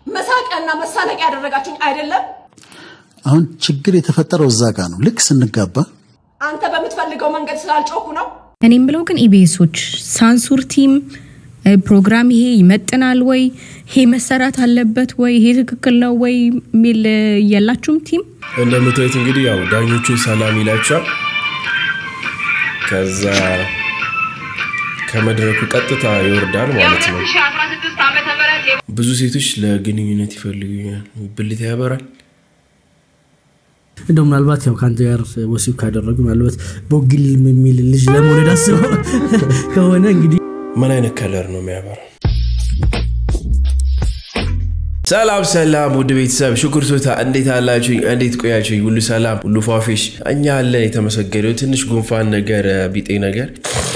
መሳቂያና መሳለቂያ ያደረጋችሁኝ አይደለም? አሁን ችግር የተፈጠረው እዛ ጋ ነው። ልክ ስንጋባ አንተ በምትፈልገው መንገድ ስላልጮኩ ነው። እኔም ብለው ግን ኢቢኤሶች ሳንሱር ቲም እ፣ ፕሮግራም ይሄ ይመጥናል ወይ ይሄ መሰራት አለበት ወይ ይሄ ትክክል ነው ወይ የሚል እ፣ የላችሁም ቲም እንደምታዩት እንግዲህ ያው ዳኞቹን ሰላም ይላቸዋል። ከዛ ከመድረኩ ቀጥታ ይወርዳል ማለት ነው። ብዙ ሴቶች ለግንኙነት ይፈልጉኛል። ብልት ያበራል። እንደው ምናልባት ያው ከአንተ ጋር ወሲብ ካደረጉ ምናልባት ቦግል የሚል ልጅ ለመውለድ አስበው ከሆነ እንግዲህ ምን አይነት ከለር ነው የሚያበራው? ሰላም ሰላም፣ ውድ ቤተሰብ ሽኩር ሶታ እንዴት አላችሁኝ? እንዴት ቆያችሁኝ? ሁሉ ሰላም፣ ሁሉ ፏፊሽ፣ እኛ አለን የተመሰገነው። ትንሽ ጉንፋን ነገር ቢጤ ነገር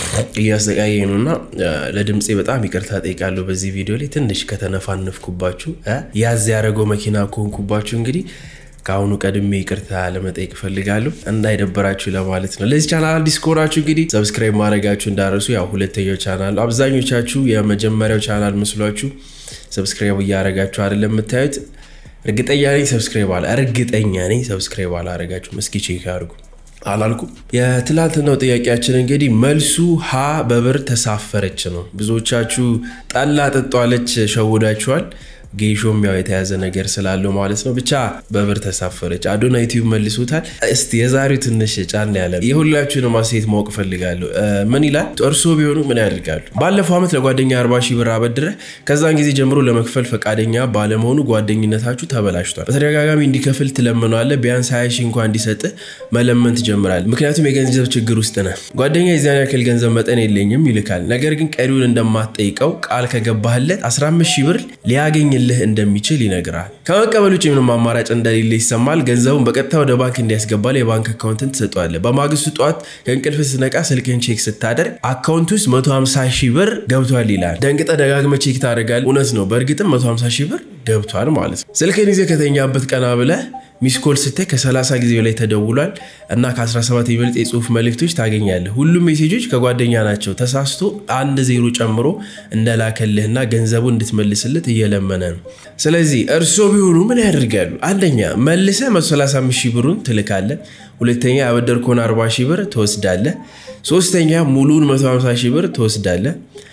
እያሰቃየኝ ነው እና ለድምፄ በጣም ይቅርታ ጠይቃለሁ። በዚህ ቪዲዮ ላይ ትንሽ ከተነፋነፍኩባችሁ እ ያዝ ያደረገው መኪና ከሆንኩባችሁ እንግዲህ ከአሁኑ ቀድሜ ይቅርታ ለመጠየቅ እፈልጋለሁ እንዳይደበራችሁ ለማለት ነው። ለዚህ ቻናል አዲስ ከሆናችሁ እንግዲህ ሰብስክራይብ ማድረጋችሁ እንዳረሱ። ያው ሁለተኛው ቻናል ነው። አብዛኞቻችሁ የመጀመሪያው ቻናል መስሏችሁ ሰብስክራይብ እያደረጋችሁ አይደለም የምታዩት። እርግጠኛ ነኝ ሰብስክራይብ አላ እርግጠኛ ነኝ ሰብስክራይብ አላረጋችሁም። እስኪ ቼክ አድርጉ። አላልኩም። የትላንትናው ጥያቄያችን እንግዲህ መልሱ ሀ በብር ተሳፈረች ነው። ብዙዎቻችሁ ጠላ ጠጧለች ሸውዳችኋል። ጌሾም ያው የተያዘ ነገር ስላለው ማለት ነው። ብቻ በብር ተሳፈረች። አዶና ዩቲዩብ መልሶታል። እስቲ የዛሬው ትንሽ ጫን ያለ ነው። የሁላችሁንም አስተያየት ማወቅ እፈልጋለሁ። እ፣ ምን ይላል? እርሶ ቢሆኑ ምን ያደርጋሉ? ባለፈው ዓመት ለጓደኛ 40 ሺህ ብር አበድረህ ከዛን ጊዜ ጀምሮ ለመክፈል ፈቃደኛ ባለመሆኑ ጓደኝነታችሁ ተበላሽቷል። በተደጋጋሚ እንዲከፍል ትለምነዋለህ። ቢያንስ 20 ሺህ እንኳን እንዲሰጥህ መለመን ትጀምራለህ። ምክንያቱም የገንዘብ ችግር ውስጥ ነህ። ጓደኛ የዚያን ያክል ገንዘብ መጠን የለኝም ይልካል። ነገር ግን ቀሪውን እንደማትጠይቀው ቃል ከገባህለት 15 ሺህ ብር ሊያገኝልህ እንደሚችል ይነግራል። ከመቀበል ውጭ ምንም አማራጭ እንደሌለ ይሰማል። ገንዘቡን በቀጥታ ወደ ባንክ እንዲያስገባል የባንክ አካውንትን ትሰጠዋለህ። በማግስቱ ጠዋት ከእንቅልፍ ስትነቃ ስልክን ቼክ ስታደርግ አካውንት ውስጥ 150 ሺህ ብር ገብቷል ይላል። ደንግጠ ደጋግመ ቼክ ታደርጋለህ። እውነት ነው፣ በእርግጥም 150 ሺህ ብር ገብቷል ማለት ነው። ስልክን ይዘህ ከተኛበት ቀና ብለህ ሚስኮል ስታይ ከ30 ጊዜ በላይ ተደውሏል እና ከ17 የሚበልጥ የጽሁፍ መልእክቶች ታገኛለህ። ሁሉም ሜሴጆች ከጓደኛ ናቸው። ተሳስቶ አንድ ዜሮ ጨምሮ እንደላከልህና ገንዘቡ እንድትመልስለት እየለመነ ነው። ስለዚህ እርስዎ ቢሆኑ ምን ያደርጋሉ? አንደኛ መልሰ 135 ሺህ ብሩን ትልካለህ። ሁለተኛ ያበደርከውን 40 ሺህ ብር ትወስዳለህ። ሶስተኛ ሙሉን 150 ሺህ ብር ትወስዳለህ።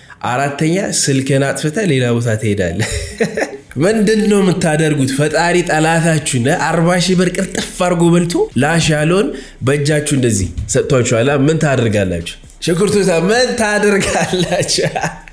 አራተኛ ስልክን አጥፍተህ ሌላ ቦታ ትሄዳለህ። ምንድን ነው የምታደርጉት? ፈጣሪ ጠላታችሁን አርባ ሺህ ብር ቅርጥፍ አድርጎ በልቶ ላሽ ያለውን በእጃችሁ እንደዚህ ሰጥቷችኋላ። ምን ታደርጋላችሁ? ሽኩርቱታ ምን ታደርጋላችሁ?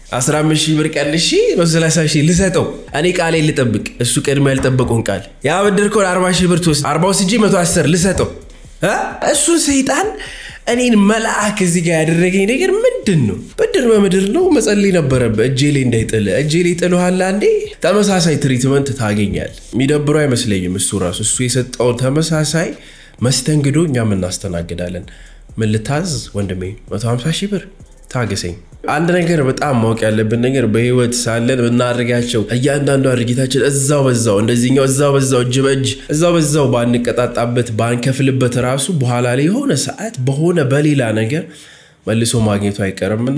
15 ሺህ ብር ቀንሺ 30 ሺህ ልሰጠው እኔ ቃሌ ልጠብቅ፣ እሱ ቅድሚያ ያልጠበቀውን ቃል ያበደርከውን 40 ሺህ ብር ትወስድ 40 ስጂ 110 ልሰጠው እ? እሱን ሰይጣን እኔን መልአክ እዚህ ጋር ያደረገኝ ነገር ምንድን ነው? ብድር በምድር ነው መጸለይ ነበረበት። እጄ ላይ እንዳይጥል እጄ ላይ ጥልሃል። አንዴ ተመሳሳይ ትሪትመንት ታገኛል። የሚደብረው አይመስለኝም። እሱ ራሱ እሱ የሰጠውን ተመሳሳይ መስተንግዶ እኛም እናስተናግዳለን። ምን ልታዝ ወንድሜ? 150 ሺህ ብር ታገሰኝ። አንድ ነገር በጣም ማወቅ ያለብን ነገር በህይወት ሳለን ብናደርጋቸው እያንዳንዱ ድርጊታችን እዛው በዛው እንደዚህኛው እዛው በዛው እጅ በእጅ እዛው በዛው ባንቀጣጣበት ባንከፍልበት ራሱ በኋላ ላይ የሆነ ሰዓት በሆነ በሌላ ነገር መልሶ ማግኘቱ አይቀርምና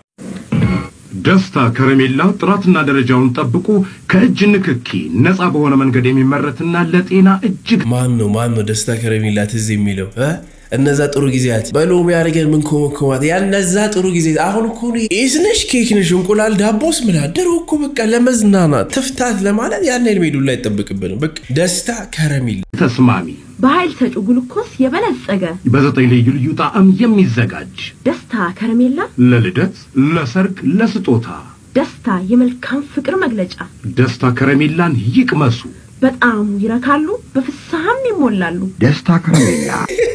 ደስታ ከረሜላ ጥራትና ደረጃውን ጠብቆ ከእጅ ንክኪ ነፃ በሆነ መንገድ የሚመረትና ለጤና እጅግ ማን ነው ማን ነው ደስታ ከረሜላ ትዝ የሚለው እ? እነዛ ጥሩ ጊዜያት በሎሚ አድርገን ምን ኮመኮማት ያነዛ ጥሩ ጊዜ አሁን እኮ ኢስነሽ ኬክ ነሽ እንቁላል ዳቦስ ምን ድሮ እኮ በቃ ለመዝናናት ትፍታት ለማለት ያን ሜዱ ላይ አይጠብቅብንም። በቃ ደስታ ከረሜላ ተስማሚ በኃይል ሰጪ ግሉኮስ የበለጸገ በዘጠኝ ልዩ ልዩ ጣዕም የሚዘጋጅ ደስታ ከረሜላ ለልደት፣ ለሰርግ፣ ለስጦታ ደስታ የመልካም ፍቅር መግለጫ። ደስታ ከረሜላን ይቅመሱ። በጣም ይረካሉ፣ በፍስሐም ይሞላሉ። ደስታ ከረሜላ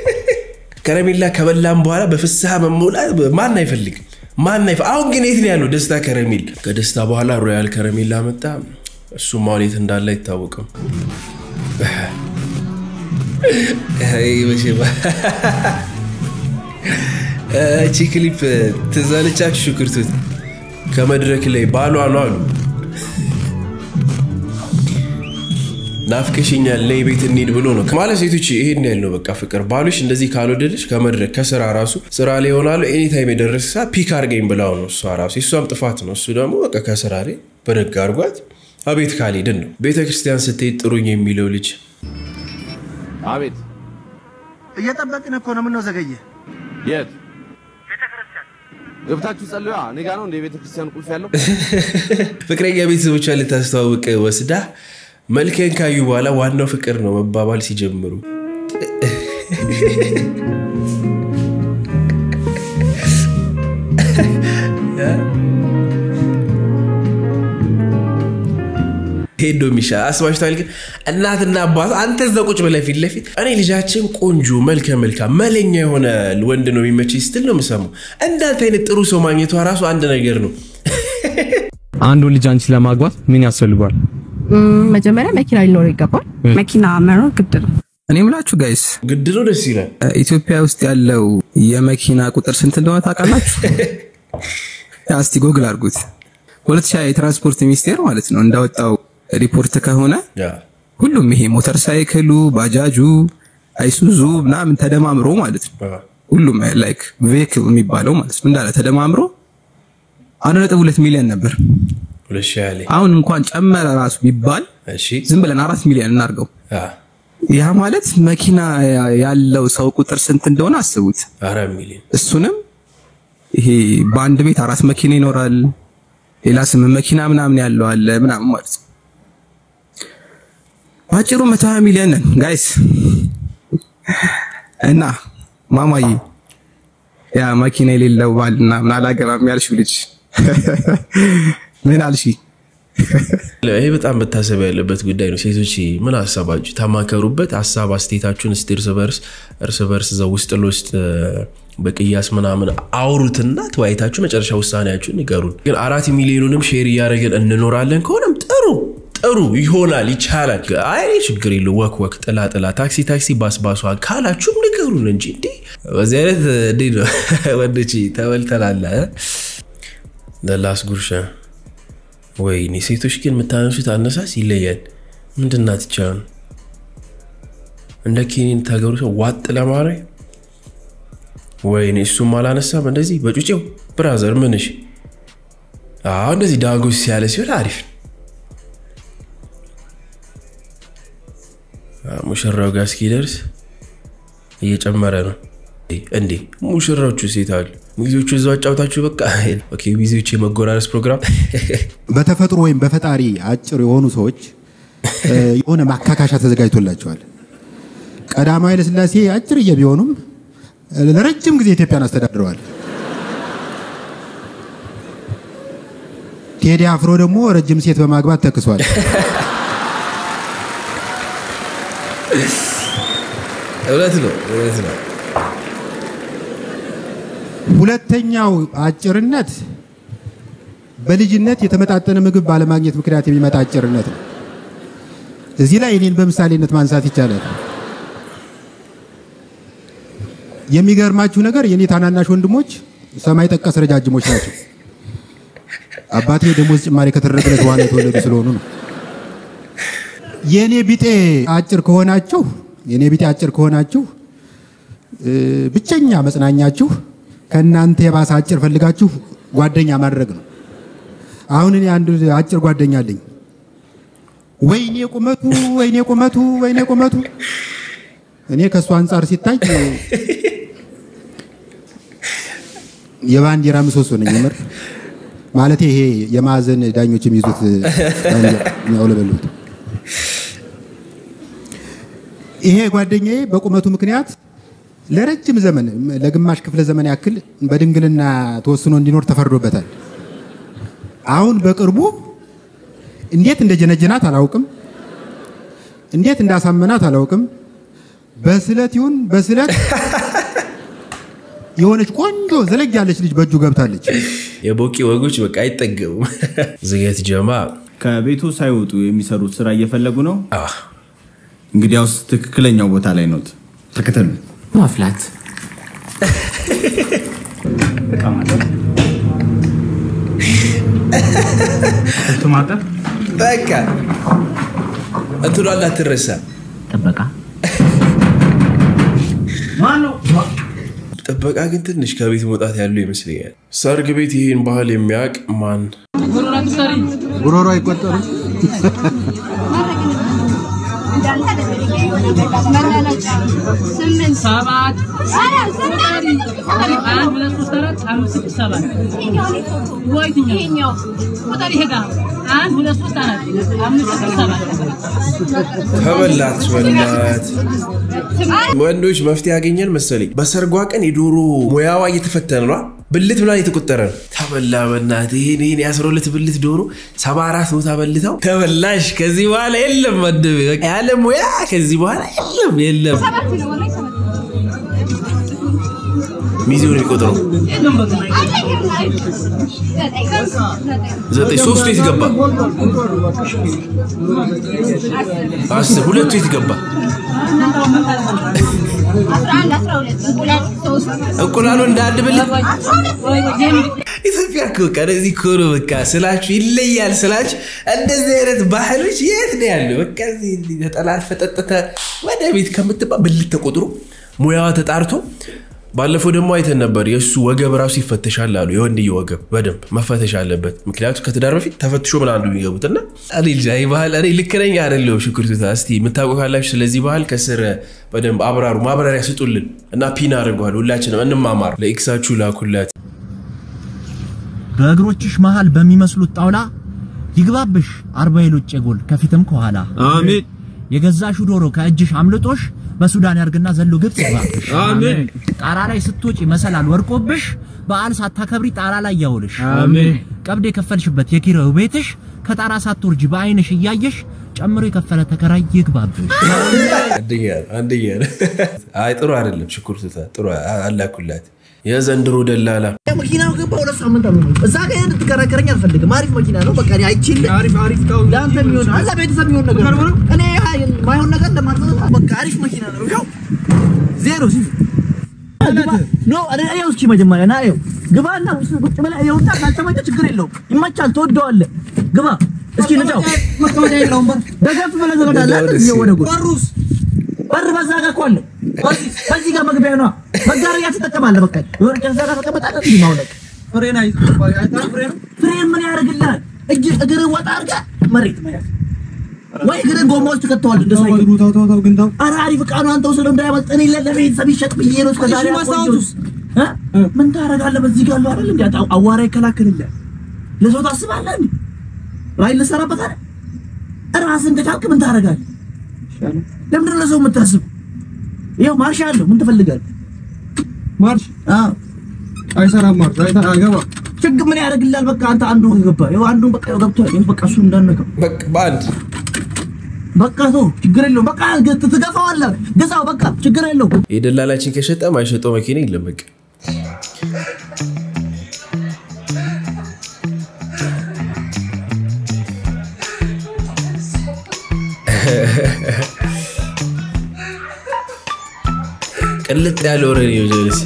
ከረሜላ ከበላም በኋላ በፍስሐ መሞላት ማን አይፈልግም? ማን አይፈ አሁን ግን የት ነው ያለው ደስታ ከረሜላ? ከደስታ በኋላ ሮያል ከረሜላ መጣ። እሱ ማሌት እንዳለ አይታወቅም። አይ መቼም እቺ ክሊፕ ትዝ አለቻችሁ? ሽኩርቱት ከመድረክ ላይ ባሏ ነው አሉ ናፍቀሽኛል ነይ ቤት እንሂድ ብሎ ነው ማለት ሴቶች ይሄን ያህል ነው በቃ ፍቅር ባሉሽ እንደዚህ ካልወደደሽ ከመድረክ ከስራ ራሱ ስራ ላይ ይሆናሉ ኤኒታይም የደረሰ ሰዓት ፒክ አድርገኝ ብላው ነው እሷ ራሱ የእሷም ጥፋት ነው እሱ ደግሞ በቃ ከስራ ላይ በደግ አድርጓት አቤት ካልሄድን ነው ቤተ ክርስቲያን ስትሄድ ጥሩኝ የሚለው ልጅ አቤት እየጠበቅን እኮ ነው። ምነው ዘገየ? የት ገብታችሁ ጸልዩ። እኔ ጋ ነው እንደ ቤተ ክርስቲያን ቁልፍ ያለው። ፍቅረኛ ቤተሰቦቿን ልታስተዋውቅ ወስዳ መልክን ካዩ በኋላ ዋናው ፍቅር ነው መባባል ሲጀምሩ ሄዶ የሚሻ አስባችኋል። ግን እናትና አባቱ አንተ እዛ ቁጭ ብለህ ፊት ለፊት እኔ ልጃችን ቆንጆ መልከ መልካም መለኛ የሆነ ወንድ ነው የሚመች ስትል ነው የምሰማው። እንዳንተ አይነት ጥሩ ሰው ማግኘቷ ራሱ አንድ ነገር ነው። አንዱ ልጅ አንቺ ለማግባት ምን ያስፈልጓል? መጀመሪያ መኪና ሊኖረው ይገባል። መኪና መኖር ግድ ነው። እኔ ምላችሁ ጋይስ ግድ ነው። ደስ ይላል። ኢትዮጵያ ውስጥ ያለው የመኪና ቁጥር ስንት እንደሆነ ታውቃላችሁ? እስቲ ጎግል አድርጉት። ሁለት ሺህ የትራንስፖርት ሚኒስቴር ማለት ነው እንዳወጣው ሪፖርት ከሆነ ሁሉም ይሄ ሞተር ሳይክሉ፣ ባጃጁ፣ አይሱዙ ምናምን ተደማምሮ ማለት ነው ሁሉም ላይክ ቬክል የሚባለው ማለት ነው እንዳለ ተደማምሮ አንድ ነጥብ ሁለት ሚሊዮን ነበር። አሁን እንኳን ጨመረ ራሱ ቢባል ዝም ብለን አራት ሚሊዮን እናርገው። ያ ማለት መኪና ያለው ሰው ቁጥር ስንት እንደሆነ አስቡት። አራት ሚሊዮን እሱንም ይሄ በአንድ ቤት አራት መኪና ይኖራል። ሌላ ስምንት መኪና ምናምን ያለው አለ ምናምን ማለት ነው። ባጭሩ መቶ ሀያ ሚሊዮን ነን ጋይስ። እና ማማዬ ያ መኪና የሌለው ባልና ምን አላገባም ያልሽው ልጅ ምን አልሽ? ይሄ በጣም መታሰብ ያለበት ጉዳይ ነው። ሴቶች ምን ሀሳባችሁ ተማከሩበት። ሀሳብ አስተያየታችሁን እስቲ እርስ በርስ እርስ በርስ እዛ ውስጥ ለውስጥ በቅያስ ምናምን አውሩትና ተወያይታችሁ መጨረሻ ውሳኔያችሁን ንገሩን። ግን አራት ሚሊዮኑንም ሼር እያደረግን እንኖራለን ከሆነም ጥሩ ጥሩ ይሆናል፣ ይቻላል። አይ ችግር የለው ወክ ወክ፣ ጥላ ጥላ፣ ታክሲ ታክሲ፣ ባስ ባሷ ካላችሁም ንገሩን እንጂ እንዲ በዚህ አይነት እንዴ ነው ወንዶች ተበልተናል። ለላስ ጉርሻ ወይኔ ሴቶች ግን የምታነሱት አነሳስ ይለያል። ምንድናት ቻን እንደ ኬኒን ታገሩ ሰው ዋጥ ለማድረግ ወይኔ እሱም አላነሳም እንደዚህ በጩጬው ብራዘር ምንሽ አሁ እንደዚህ ዳጎስ ያለ ሲሆን አሪፍ ነው። ሙሽራው ጋር እስኪደርስ እየጨመረ ነው እንዴ ሙሽራዎቹ ሴት አሉ ሚዜዎቹ እዛው አጫውታችሁ በቃ ኦኬ ሚዜዎቹ የመጎራረስ ፕሮግራም በተፈጥሮ ወይም በፈጣሪ አጭር የሆኑ ሰዎች የሆነ ማካካሻ ተዘጋጅቶላቸዋል። ቀዳማዊ ኃይለሥላሴ አጭርዬ ቢሆኑም ለረጅም ጊዜ ኢትዮጵያን አስተዳድረዋል። ቴዲ አፍሮ ደግሞ ረጅም ሴት በማግባት ተክሷል። እውነት ነው፣ እውነት ነው። ሁለተኛው አጭርነት በልጅነት የተመጣጠነ ምግብ ባለማግኘት ምክንያት የሚመጣ አጭርነት ነው። እዚህ ላይ እኔን በምሳሌነት ማንሳት ይቻላል። የሚገርማችሁ ነገር የኔ ታናናሽ ወንድሞች ሰማይ ጠቀስ ረጃጅሞች ናቸው። አባቴ ደሞዝ ጭማሪ ከተደረገለት በኋላ የተወለዱ ስለሆኑ ነው። የኔ ቢጤ አጭር ከሆናችሁ የኔ ቢጤ አጭር ከሆናችሁ ብቸኛ መጽናኛችሁ ከእናንተ የባሰ አጭር ፈልጋችሁ ጓደኛ ማድረግ ነው። አሁን እኔ አንድ አጭር ጓደኛ አለኝ። ወይኔ ቁመቱ፣ ወይኔ ቁመቱ፣ ወይኔ ቁመቱ። እኔ ከእሱ አንጻር ሲታይ የባንዲራ ምሰሶ ነኝ። የምር ማለት ይሄ የማዕዘን ዳኞች የሚይዙት የሚያውለበሉት ይሄ ጓደኛዬ በቁመቱ ምክንያት ለረጅም ዘመን ለግማሽ ክፍለ ዘመን ያክል በድንግልና ተወስኖ እንዲኖር ተፈርዶበታል። አሁን በቅርቡ እንዴት እንደጀነጀናት አላውቅም፣ እንዴት እንዳሳመናት አላውቅም። በስለት ይሁን በስለት የሆነች ቆንጆ ዘለግ ያለች ልጅ በእጁ ገብታለች። የቦቂ ወጎች በቃ አይጠገቡም። ዝገት ጀማ ከቤቱ ሳይወጡ የሚሰሩት ስራ እየፈለጉ ነው። እንግዲያውስ ትክክለኛው ቦታ ላይ ኖት። ተከተሉ። ማፍላት ማጠብ በቃ እንትኗ እንዳትረሳ ጥበቃ ጥበቃ ግን ትንሽ ከቤት መውጣት ያለው ይመስለኛል። ሰርግ ቤት ይህን ባህል የሚያውቅ ማን ጉሮሮ አይቆጠርም። ሰባት አንድ ሁለት ሶስት አራት አምስት ስድስት ሰባት ወይትኛው ቁጥር ይሄ ጋር አንድ ሁለት ሶስት አራት አምስት ስድስት ሰባት ተበላት በላት። ወንዶች መፍትሄ ያገኘን መሰለኝ። በሰርጓ ቀን የዶሮ ሙያዋ እየተፈተነ ነው። ብልት ምናምን የተቆጠረ ነው። ተበላ በናት ይሄን ይሄን የአስራ ሁለት ብልት ዶሮ ሰባ አራት ቦታ በልተው ተበላሽ። ከዚህ በኋላ የለም መድብ ያለ ሙያ ከዚህ በኋላ የለም የለም። ሚዜውን የሚቆጥረው ዘጠኝ ሶስቱ የት ገባ? አስር ሁለቱ የት ገባ? እንቁላሉ እንደ አንድ ብልት ኢትዮጵያ እኮ በቃ እንደዚህ እኮ ነው። በቃ ስላችሁ ይለያል ስላችሁ እንደዚህ አይነት ባህሎች የት ነው ያለው? በቃ እዚህ እንዲህ ተጠላልፈ ጠጥተ ወደ ቤት ከምትባል ብልት ተቆጥሮ ሙያዋ ተጣርቶ ባለፈው ደግሞ አይተን ነበር። የእሱ ወገብ ራሱ ይፈተሻል አሉ። የወንድየ ወገብ በደንብ መፈተሽ አለበት። ምክንያቱም ከትዳር በፊት ተፈትሾ ምን አንዱ የሚገቡት እና እኔ ልጅ አይ ባህል እኔ ልክ ነኝ አይደለሁም? ሽኩርቱታ እስቲ የምታውቁ ካላችሁ ስለዚህ ባህል ከስር በደንብ አብራሩ፣ ማብራሪያ ስጡልን እና ፒን አድርጓል። ሁላችንም እንማማር። ለኤክሳችሁ ላኩላት። በእግሮችሽ መሃል በሚመስሉት ጣውላ ይግባብሽ አርባ የሎጭ ጎል ከፊትም ከኋላ አሜን። የገዛሹ ዶሮ ከእጅሽ አምልጦሽ በሱዳን ያርግና ዘሎ ግብጽ ይግባብሽ። አሜን። ጣራ ላይ ስትወጪ መሰላል ወርቆብሽ በዓል ሳታከብሪ ጣራ ላይ ያውልሽ። አሜን። ቀብድ የከፈልሽበት የኪራዩ ቤትሽ ከጣራ ሳትወርጂ በአይንሽ እያየሽ ጨምሮ የከፈለ ተከራይ ይግባብሽ። አንደኛ ነው፣ አንደኛ ነው። አይ ጥሩ አይደለም። ሽኩርቱታ ጥሩ አላኩላት። የዘንድሮ ደላላ መኪናው ገባ ሁለት ሳምንት አሉ። እዛ ጋር ያን ትከራከረኝ አልፈልግም። አሪፍ መኪና ነው። በቃ እኔ አይችልም። አሪፍ አሪፍ ነው። ለአንተ የሚሆን አላ ቤተሰብ የሚሆን ነገር ነው። እኔ ማይሆን ነገር እንደማትሰጥ በቃ አሪፍ መኪና ነው። ይኸው ዜሮ ሲ ኖ እኔ ይኸው እስኪ መጀመሪያ ና ይኸው ግባና ውስጥ ቁጭ ብለህ ይኸውና ካልተመቸህ ችግር የለውም። ይመቻል፣ ትወደዋለህ። ግባ እስኪ ንጫው መቀመጫ የለውም። ደገፍ ብለህ ትመጣለህ። እንደዚህ ወደ ጎን በሩስ በር በዛ ጋር እኮ አለ። በዚህ በዚህ ጋር መግቢያ ነው። መጋረጃ ትጠቀማለህ። በቃ የሆነ ከዛ ጋር ተቀመጣለህ። እንዲህ ማውለቅ ፍሬን አይ ፍሬን ምን ያደርግልሃል? እጅ እግር ወጣ አድርገህ መሬት መያዝ ወይ እግርን ጎማ ውስጥ ትከተዋለህ። እንደ ሳይክል ኧረ አሪፍ ዕቃ ነው። አንተ ውሰደው እንዳያመልጥ። እኔ ለቤተሰብ ይሸጥ ብዬ ነው እስከ ዛሬ ያቆየሁት። እ? ምን ታደርጋለህ? በዚህ ጋር አለው አይደል እንዴ? አጣ- አዋራ ይከላከልልሃል። ለሰው ታስባለህ እንዴ? ራይ ልሰራበት አይደል? ራስን ከቻልክ ምን ታደርጋለህ? ለምንድን ነው ለሰው የምታስብ? ይኸው ማርሽ አለው። ምን ትፈልጋለህ? ማርሽ አዎ፣ አይሰራም። ማርሽ አይገባ ችግር ምን ያደርግልሃል? በቃ አንተ አንዱ ገባ። ይኸው አንዱ በቃ ይኸው ገብቷል። ይኸው በቃ እሱ እንዳነቀው በቃ በአንድ በቃ ተው፣ ችግር የለውም። በቃ ግ- ትገፋዋለህ። ግዛው፣ በቃ ችግር የለውም። የደላላችን ከሸጠ ማይሸጠው መኪና የለም። በቃ ቅልጥ ያለ ወሬ ነው ጀለስ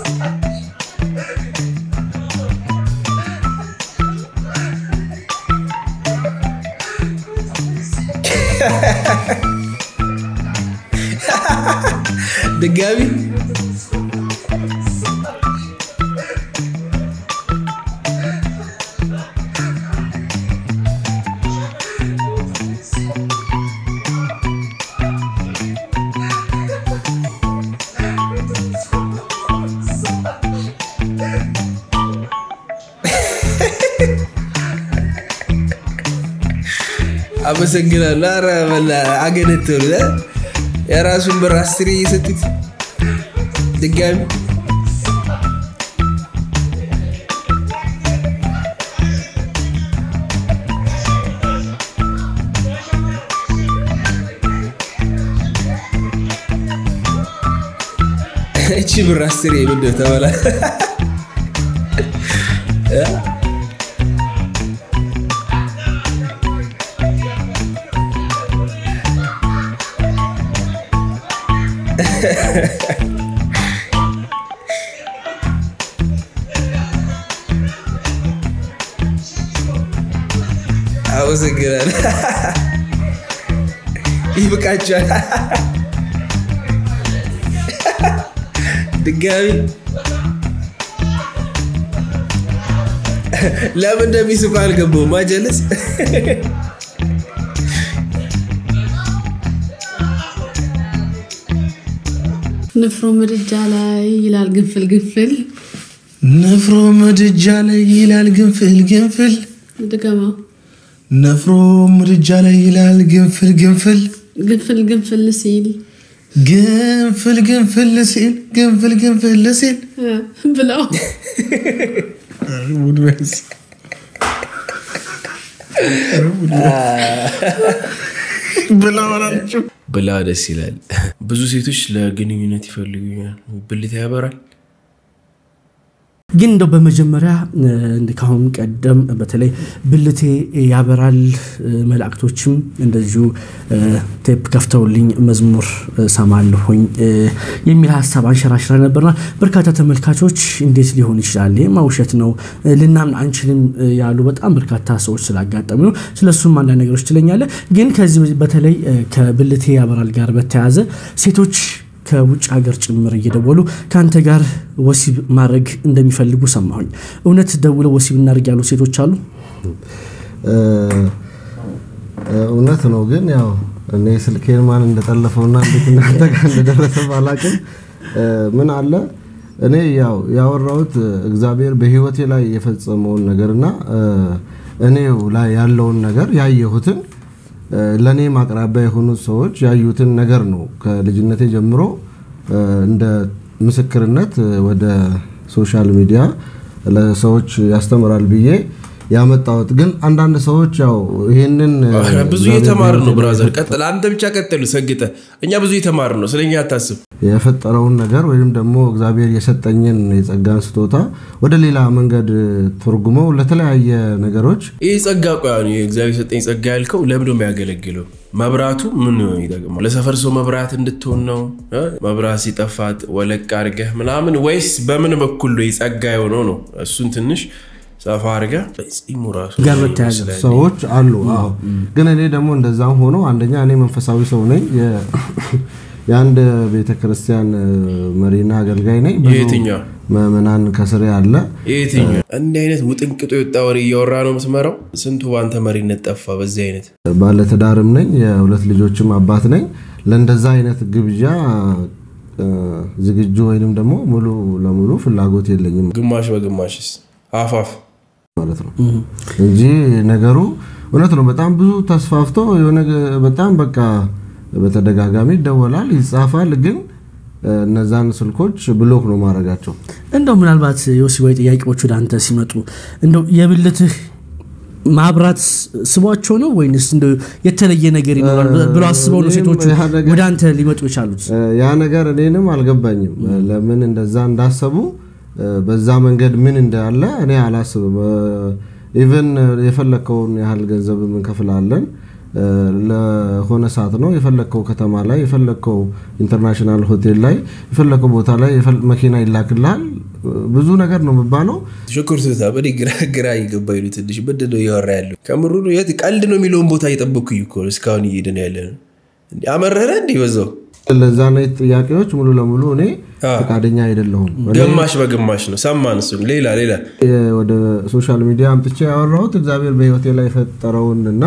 ድጋሚ አመሰግናለሁ። ኧረ በላ አገነተሉ እ? የራሱን ብር አስሬ እየሰጡት ድጋሚ እቺ ብር አስሬ ምንድን ነው ተበላ እ? አመሰግናለሁ። ይብቃችኋል። ድጋሚ ለምን እንደሚስቁ አልገባሁም። ማጀለስ ንፍሮ ምድጃ ላይ ይላል ግንፍል ግንፍል ንፍሮ ምድጃ ላይ ይላል ግንፍል ግንፍል ድገማው ነፍሮ ምድጃ ላይ ይላል ግንፍል ግንፍል ግንፍል ግንፍል ሲል ግንፍል ግንፍል ሲል ግንፍል ግንፍል ሲል እ፣ ብለው ብላ ደስ ይላል። ብዙ ሴቶች ለግንኙነት ይፈልጉኛል። ብልት ያበራል። ግን እንደው በመጀመሪያ እ፣ እንደ ካሁን ቀደም በተለይ ብልቴ ያበራል እ፣ መላእክቶችም እንደዚሁ እ፣ ቴፕ ከፍተውልኝ መዝሙር እ፣ ሰማለሁኝ እ፣ የሚል ሀሳብ አንሸራሽረ ነበርና በርካታ ተመልካቾች እንዴት ሊሆን ይችላል? ይህማ ውሸት ነው እ፣ ልናምን አንችልም እ፣ ያሉ በጣም በርካታ ሰዎች ስላጋጠሙ ነው። ስለሱም አንዳንድ ነገሮች ትለኛለህ። ግን ከዚህ በተለይ እ፣ ከብልቴ ያበራል ጋር በተያያዘ ሴቶች ከውጭ ሀገር ጭምር እየደወሉ ከአንተ ጋር ወሲብ ማድረግ እንደሚፈልጉ ሰማሁኝ። እውነት ደውለው ወሲብ እናድርግ ያሉ ሴቶች አሉ? እውነት ነው። ግን ያው እኔ ስልኬን ማን እንደጠለፈውና እንዴት እናንተ ጋር እንደደረሰ ባላቅም ምን አለ እኔ ያው ያወራሁት እግዚአብሔር በሕይወቴ ላይ የፈጸመውን ነገርና እኔው ላይ ያለውን ነገር ያየሁትን ለእኔ ማቅራቢያ የሆኑት ሰዎች ያዩትን ነገር ነው ከልጅነቴ ጀምሮ እንደ ምስክርነት ወደ ሶሻል ሚዲያ ለሰዎች ያስተምራል ብዬ ያመጣሁት። ግን አንዳንድ ሰዎች ያው ይህንን ኧረ ብዙ እየተማርን ነው ብራዘር። ቀጥል፣ አንተ ብቻ ቀጥል ሰግጠ። እኛ ብዙ እየተማርን ነው፣ ስለኛ አታስብ። የፈጠረውን ነገር ወይም ደግሞ እግዚአብሔር የሰጠኝን የጸጋን ስጦታ ወደ ሌላ መንገድ ተርጉመው ለተለያየ ነገሮች ይህ ጸጋ ቆያ እግዚአብሔር የሰጠኝ ጸጋ ያልከው ለምንድን ነው የሚያገለግለው? መብራቱ ምን ይጠቅማል? ለሰፈር ሰው መብራት እንድትሆን ነው? እ? መብራት ሲጠፋት ወለቅ አድርገህ ምናምን ወይስ በምን በኩል ነው የጸጋ የሆነው ነው? እሱን ትንሽ ሰፋ አድርገህ ጺሙ ራሱ ጋር በተያያዘ ሰዎች አሉ። አዎ። ግን እኔ ደግሞ እንደዛም ሆኖ አንደኛ እኔ መንፈሳዊ ሰው ነኝ። የ- የአንድ ቤተ ክርስቲያን መሪና አገልጋይ ነኝ። ብዙ የትኛው? ምዕመናን ከስሬ አለ። የትኛው እንዲህ አይነት ውጥንቅጦ የወጣ ወሬ እያወራ ነው የምትመራው? ስንቱ በአንተ መሪነት ጠፋ በዚህ አይነት ባለትዳርም ነኝ። የሁለት ልጆችም አባት ነኝ። ለእንደዛ አይነት ግብዣ እ፣ ዝግጁ ወይንም ደግሞ ሙሉ ለሙሉ ፍላጎት የለኝም ግማሽ በግማሽስ አፋፍ ማለት ነው እንጂ ነገሩ እውነት ነው። በጣም ብዙ ተስፋፍቶ የሆነ ገ- በጣም በቃ በተደጋጋሚ ይደወላል፣ ይጻፋል። ግን እ፣ እነዛን ስልኮች ብሎክ ነው ማድረጋቸው። እንደው ምናልባት የወሲባዊ ጥያቄዎች ወደ አንተ ሲመጡ እንደው የብልትህ ማብራት ስቧቸው ነው ወይንስ እንደው የተለየ ነገር ይኖራል ብለው አስበው ነው እኔም ሴቶቹ ያ ነገር- ወደ አንተ ሊመጡ የቻሉት? እ፣ ያ ነገር እኔንም አልገባኝም። እ፣ ለምን እንደዛ እንዳሰቡ እ፣ በዛ መንገድ ምን እንዳለ እኔ አላስብም። ኢቨን የፈለግከውን ያህል ገንዘብ እንከፍላለን እ፣ ለሆነ ሰዓት ነው የፈለግከው ከተማ ላይ የፈለግከው ኢንተርናሽናል ሆቴል ላይ የፈለግከው ቦታ ላይ የፈል- መኪና ይላክልሃል። እ፣ ብዙ ነገር ነው የሚባለው። ሽኩር ስታ በእኔ ግራ ግራ እየገባኝ ነው ትንሽ ምንድን ነው እያወራ ያለው ከምሩ ነው የት ቀልድ ነው የሚለውን ቦታ እየጠበኩኝ እኮ ነው እስካሁን እየሄድን ያለ ነው እንዴ አመረረ እንዲህ በዛው ለዛ አይነት ጥያቄዎች ሙሉ ለሙሉ እኔ ፈቃደኛ አይደለሁም። እኔ ግማሽ በግማሽ ነው ሰማን እሱን ሌላ ሌላ የ- ወደ ሶሻል ሚዲያ አምጥቼ ያወራሁት እግዚአብሔር በሕይወቴ ላይ የፈጠረውን እና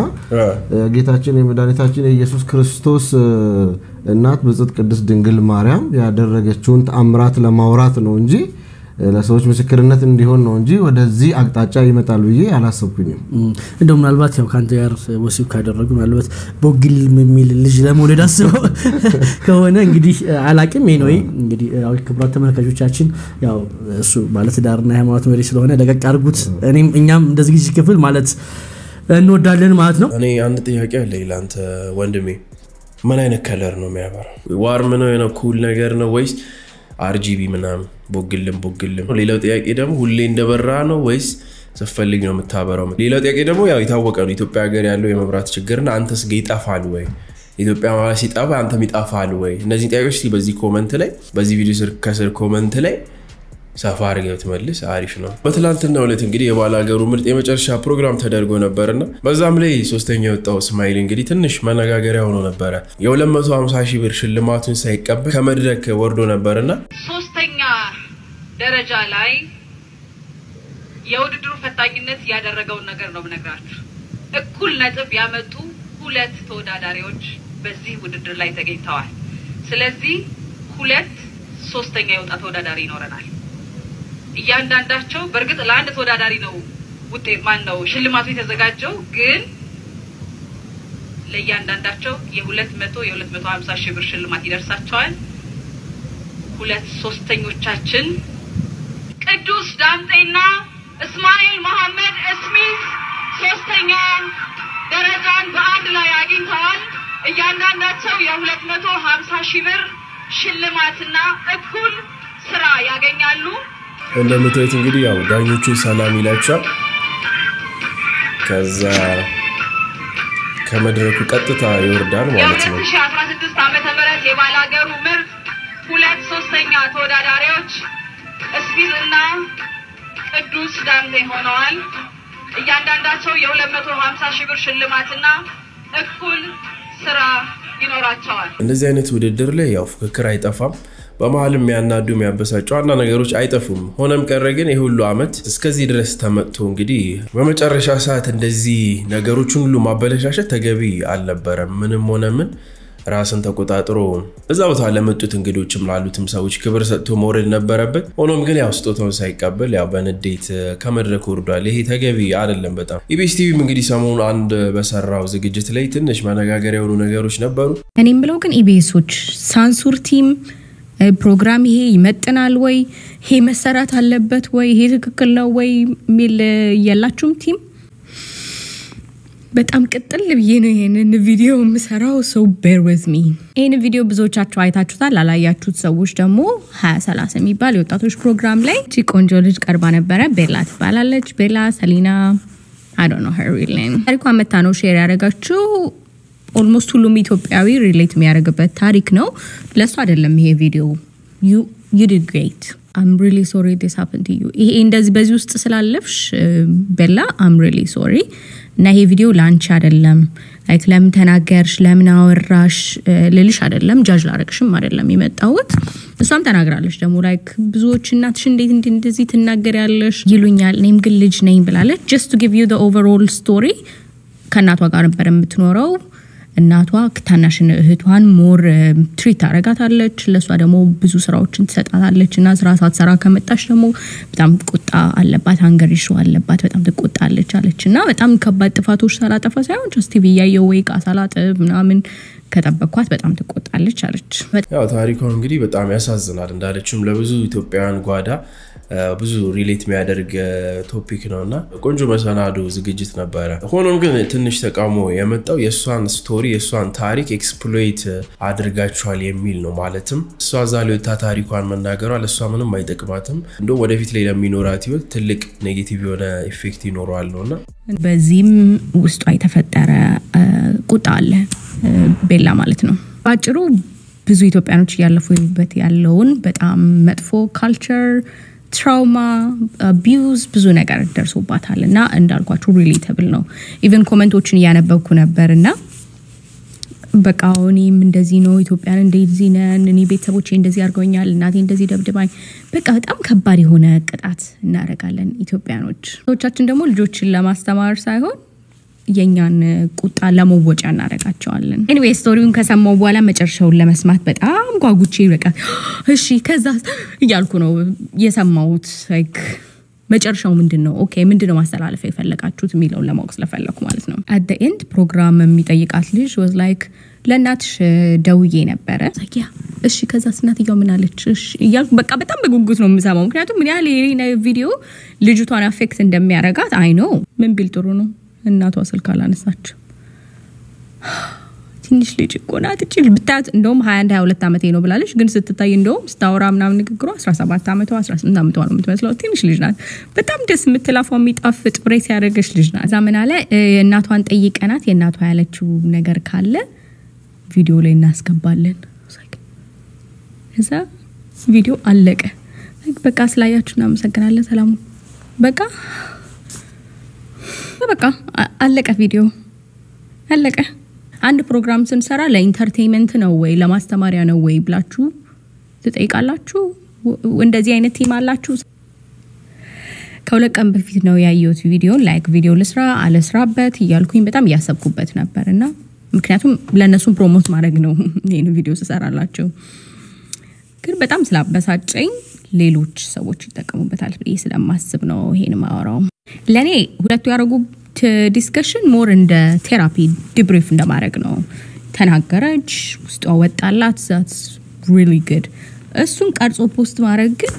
ጌታችን የመድኃኒታችን የኢየሱስ ክርስቶስ እ፣ እናት ብጽዕት ቅድስት ድንግል ማርያም ያደረገችውን ተአምራት ለማውራት ነው እንጂ እ፣ ለሰዎች ምስክርነት እንዲሆን ነው እንጂ ወደዚህ አቅጣጫ ይመጣል ብዬ አላሰብኩኝም። እም፣ እንደው ምናልባት ያው ከአንተ ጋር ወሲብ ካደረጉ ምናልባት ቦግል የሚል ልጅ ለመውለድ አስበው ከሆነ እንግዲህ አላቅም። ይህ ነው እንግዲህ ያው ክቡራት ተመልካቾቻችን ያው እሱ ባለትዳርና የሃይማኖት መሪ ስለሆነ ለቀቅ አድርጉት። እኔም እኛም እንደ ዝግጅት ክፍል ማለት እንወዳለን ማለት ነው። እኔ አንድ ጥያቄ አለ ለአንተ ወንድሜ ምን አይነት ከለር ነው የሚያበራው ዋርም ነው የሆነ ኩል ነገር ነው ወይስ አርጂቢ ምናምን ቦግልም ቦግልም ሌላው ጥያቄ ደግሞ ሁሌ እንደበራ ነው ወይስ ስትፈልግ ነው የምታበራው ሌላው ጥያቄ ደግሞ ያው የታወቀ ነው ኢትዮጵያ ሀገር ያለው የመብራት ችግርና አንተስ ጋ ይጠፋል ወይ ኢትዮጵያ ማለት ሲጠፋ አንተም ይጠፋል ወይ እነዚህ ጥያቄዎች እስኪ በዚህ ኮመንት ላይ በዚህ ቪዲዮ ስር ከስር ኮመንት ላይ ሰፋ አድርገህ ብትመልስ አሪፍ ነው። በትላንትናው ዕለት እንግዲህ የባለ ሀገሩ ምርጥ የመጨረሻ ፕሮግራም ተደርጎ ነበርና በዛም ላይ ሶስተኛ የወጣው እስማኤል እንግዲህ ትንሽ መነጋገሪያ ሆኖ ነበረ። የ250 ሺህ ብር ሽልማቱን ሳይቀበል ከመድረክ ወርዶ ነበርና ሶስተኛ ደረጃ ላይ የውድድሩ ፈታኝነት ያደረገውን ነገር ነው የምነግራችሁ። እኩል ነጥብ ያመጡ ሁለት ተወዳዳሪዎች በዚህ ውድድር ላይ ተገኝተዋል። ስለዚህ ሁለት ሶስተኛ የወጣ ተወዳዳሪ ይኖረናል። እያንዳንዳቸው በእርግጥ ለአንድ ተወዳዳሪ ነው ውጤት ማን ነው ሽልማቱ የተዘጋጀው ግን ለእያንዳንዳቸው የሁለት መቶ የሁለት መቶ ሀምሳ ሺህ ብር ሽልማት ይደርሳቸዋል። ሁለት ሶስተኞቻችን ቅዱስ ዳምጤና እስማኤል መሐመድ እስሚት ሶስተኛ ደረጃን በአንድ ላይ አግኝተዋል። እያንዳንዳቸው የሁለት መቶ ሀምሳ ሺህ ብር ሽልማትና እኩል ስራ ያገኛሉ። እንደምታዩት እንግዲህ ያው ዳኞቹ ሰላም ይላቸዋል። ከዛ ከመድረኩ ቀጥታ ይወርዳል ማለት ነው። የ2016 ዓመተ ምህረት የባላገሩ ምርጥ ሁለት ሶስተኛ ተወዳዳሪዎች እስቢዝ እና ቅዱስ ዳምጤ ሆነዋል። እያንዳንዳቸው የ250 ሺህ ብር ሽልማትና እኩል ስራ ይኖራቸዋል። እንደዚህ አይነት ውድድር ላይ ያው ፉክክር አይጠፋም። በመሀልም የሚያናዱ የሚያበሳጩ ዋና ነገሮች አይጠፉም። ሆነም ቀረ ግን የሁሉ አመት እስከዚህ ድረስ ተመጥቶ እንግዲህ በመጨረሻ ሰዓት እንደዚህ ነገሮችን ሁሉ ማበለሻሸት ተገቢ አልነበረም። ምንም ሆነ ምን ራስን ተቆጣጥሮ እዛ ቦታ ለመጡት እንግዶችም ላሉትም ሰዎች ክብር ሰጥቶ መውረድ ነበረበት። ሆኖም ግን ያው ስጦታውን ሳይቀበል ያው በንዴት ከመድረክ ወርዷል። ይሄ ተገቢ አይደለም በጣም ኢቢኤስ ቲቪም እንግዲህ ሰሞኑ አንድ በሰራው ዝግጅት ላይ ትንሽ መነጋገሪያ የሆኑ ነገሮች ነበሩ። እኔም ብለው ግን ኢቢኤሶች ሳንሱር ቲም ፕሮግራም ይሄ ይመጥናል ወይ ይሄ መሰራት አለበት ወይ ይሄ ትክክል ነው ወይ የሚል የላችሁም ቲም በጣም ቅጥል ብዬ ነው ይሄንን ቪዲዮ የምሰራው ሰው ቤር ዊዝ ሚ ይህን ቪዲዮ ብዙዎቻችሁ አይታችሁታል ላላያችሁት ሰዎች ደግሞ ሀያ ሰላሳ የሚባል የወጣቶች ፕሮግራም ላይ እቺ ቆንጆ ልጅ ቀርባ ነበረ ቤላ ትባላለች ቤላ ሰሊና አይ ዶንት ኖ ሄር ሪል ኔም ታሪኳ መታ ነው ሼር ያደረጋችሁ ኦልሞስት ሁሉም ኢትዮጵያዊ ሪሌት የሚያደርግበት ታሪክ ነው። ለእሱ አይደለም ይሄ ቪዲዮ ዩ ዲድ ግሬት አም ሪሊ ሶሪ ዲስ ሀፕን ቱ ዩ። ይሄ እንደዚህ በዚህ ውስጥ ስላለፍሽ ቤላ አም ሪሊ ሶሪ እና ይሄ ቪዲዮ ለአንቺ አይደለም። ላይክ ለምን ተናገርሽ፣ ለምን አወራሽ ልልሽ አይደለም፣ ጃጅ ላረግሽም አይደለም የመጣሁት። እሷም ተናግራለች ደግሞ ላይክ ብዙዎች እናትሽ እንዴት እንዲ እንደዚህ ትናገሪያለሽ ይሉኛል፣ እኔም ግን ልጅ ነኝ ብላለች። ጀስት ቱ ጊቭ ዩ ኦቨርኦል ስቶሪ ከእናቷ ጋር ነበር የምትኖረው እናቷ ታናሽን እህቷን ሞር ትሪት ታረጋታለች። ለእሷ ደግሞ ብዙ ስራዎችን ትሰጣታለች እና ስራ ሳትሰራ ከመጣች ደግሞ በጣም ቁጣ አለባት፣ አንገር ይሾ አለባት፣ በጣም ትቆጣለች አለች እና በጣም ከባድ ጥፋቶች ሳላጠፋ ሳይሆን ጀስት ቲቪ እያየሁ ወይ እቃ ሳላጥብ ምናምን ከጠበቅኳት በጣም ትቆጣለች አለች። ያው ታሪኳ እንግዲህ በጣም ያሳዝናል። እንዳለችም ለብዙ ኢትዮጵያውያን ጓዳ ብዙ ሪሌት የሚያደርግ ቶፒክ ነው እና ቆንጆ መሰናዶ ዝግጅት ነበረ። ሆኖም ግን ትንሽ ተቃውሞ የመጣው የእሷን ስቶሪ የእሷን ታሪክ ኤክስፕሎይት አድርጋችኋል የሚል ነው። ማለትም እሷ እዛ ሊወታ ታሪኳን መናገሯ ለእሷ ምንም አይጠቅማትም፣ እንደውም ወደፊት ላይ ለሚኖራት ህይወት ትልቅ ኔጌቲቭ የሆነ ኢፌክት ይኖረዋል ነው እና በዚህም ውስጧ የተፈጠረ ቁጣ አለ ቤላ ማለት ነው። በአጭሩ ብዙ ኢትዮጵያኖች እያለፉበት ያለውን በጣም መጥፎ ካልቸር ትራውማ አቢዩዝ ብዙ ነገር ደርሶባታል እና እንዳልኳችሁ ሪሌተብል ነው። ኢቨን ኮመንቶችን እያነበብኩ ነበር እና በቃ እኔም እንደዚህ ነው፣ ኢትዮጵያን እንደዚህ ነን፣ እኔ ቤተሰቦቼ እንደዚህ አድርገውኛል፣ እናቴ እንደዚህ ደብድባኝ፣ በቃ በጣም ከባድ የሆነ ቅጣት እናደርጋለን ኢትዮጵያኖች። ሰዎቻችን ደግሞ ልጆችን ለማስተማር ሳይሆን የእኛን ቁጣ ለመወጫ እናደርጋቸዋለን። ኤኒዌይ ስቶሪውን ከሰማው በኋላ መጨረሻውን ለመስማት በጣም ጓጉቼ በቃ እሺ ከዛ እያልኩ ነው የሰማሁት። ላይክ መጨረሻው ምንድን ነው? ኦኬ ምንድን ነው ማስተላለፍ የፈለጋችሁት የሚለውን ለማወቅ ስለፈለግኩ ማለት ነው። አት ኤንድ ፕሮግራም የሚጠይቃት ልጅ ወዝ ላይክ ለእናትሽ ደውዬ ነበረ። ያ እሺ ከዛ እናትየው ምን አለች እያልኩ በቃ በጣም በጉጉት ነው የምሰማው። ምክንያቱም ምን ያህል ይሄ ቪዲዮ ልጅቷን አፌክት እንደሚያረጋት አይ ነው። ምን ቢል ጥሩ ነው እናቷ ስልክ አላነሳች። ትንሽ ልጅ እኮ ናት እቺ ብታያት፣ እንደውም 21 22 ዓመቴ ነው ብላለች። ግን ስትታይ እንደውም ስታወራ ምናምን ንግግሯ 17 ዓመቷ 18 ዓመቷ ነው የምትመስለው። ትንሽ ልጅ ናት። በጣም ደስ የምትላፏ የሚጣፍጥ ብሬስ ያደረገች ልጅ ናት። እዛ ምን አለ እናቷን ጠይቀናት የእናቷ ያለችው ነገር ካለ ቪዲዮ ላይ እናስገባለን። እዛ ቪዲዮ አለቀ። በቃ ስላያችሁ እናመሰግናለን። ሰላሙ በቃ በቃ አለቀ። ቪዲዮ አለቀ። አንድ ፕሮግራም ስንሰራ ለኢንተርቴንመንት ነው ወይ ለማስተማሪያ ነው ወይ ብላችሁ ትጠይቃላችሁ። እንደዚህ አይነት ቲም አላችሁ። ከሁለት ቀን በፊት ነው ያየሁት ቪዲዮን። ላይክ ቪዲዮ ልስራ አለስራበት እያልኩኝ በጣም እያሰብኩበት ነበር እና ምክንያቱም ለእነሱም ፕሮሞት ማድረግ ነው ይህን ቪዲዮ ስሰራላቸው ግን በጣም ስላበሳጨኝ ሌሎች ሰዎች ይጠቀሙበታል ብዬ ስለማስብ ነው ይሄን ማወራው። ለእኔ ሁለቱ ያደረጉት ዲስከሽን ሞር እንደ ቴራፒ ዲብሪፍ እንደማድረግ ነው። ተናገረች፣ ውስጧ ወጣላት፣ ዛትስ ሪሊ ጉድ። እሱን ቀርጾ ፖስት ማድረግ ግን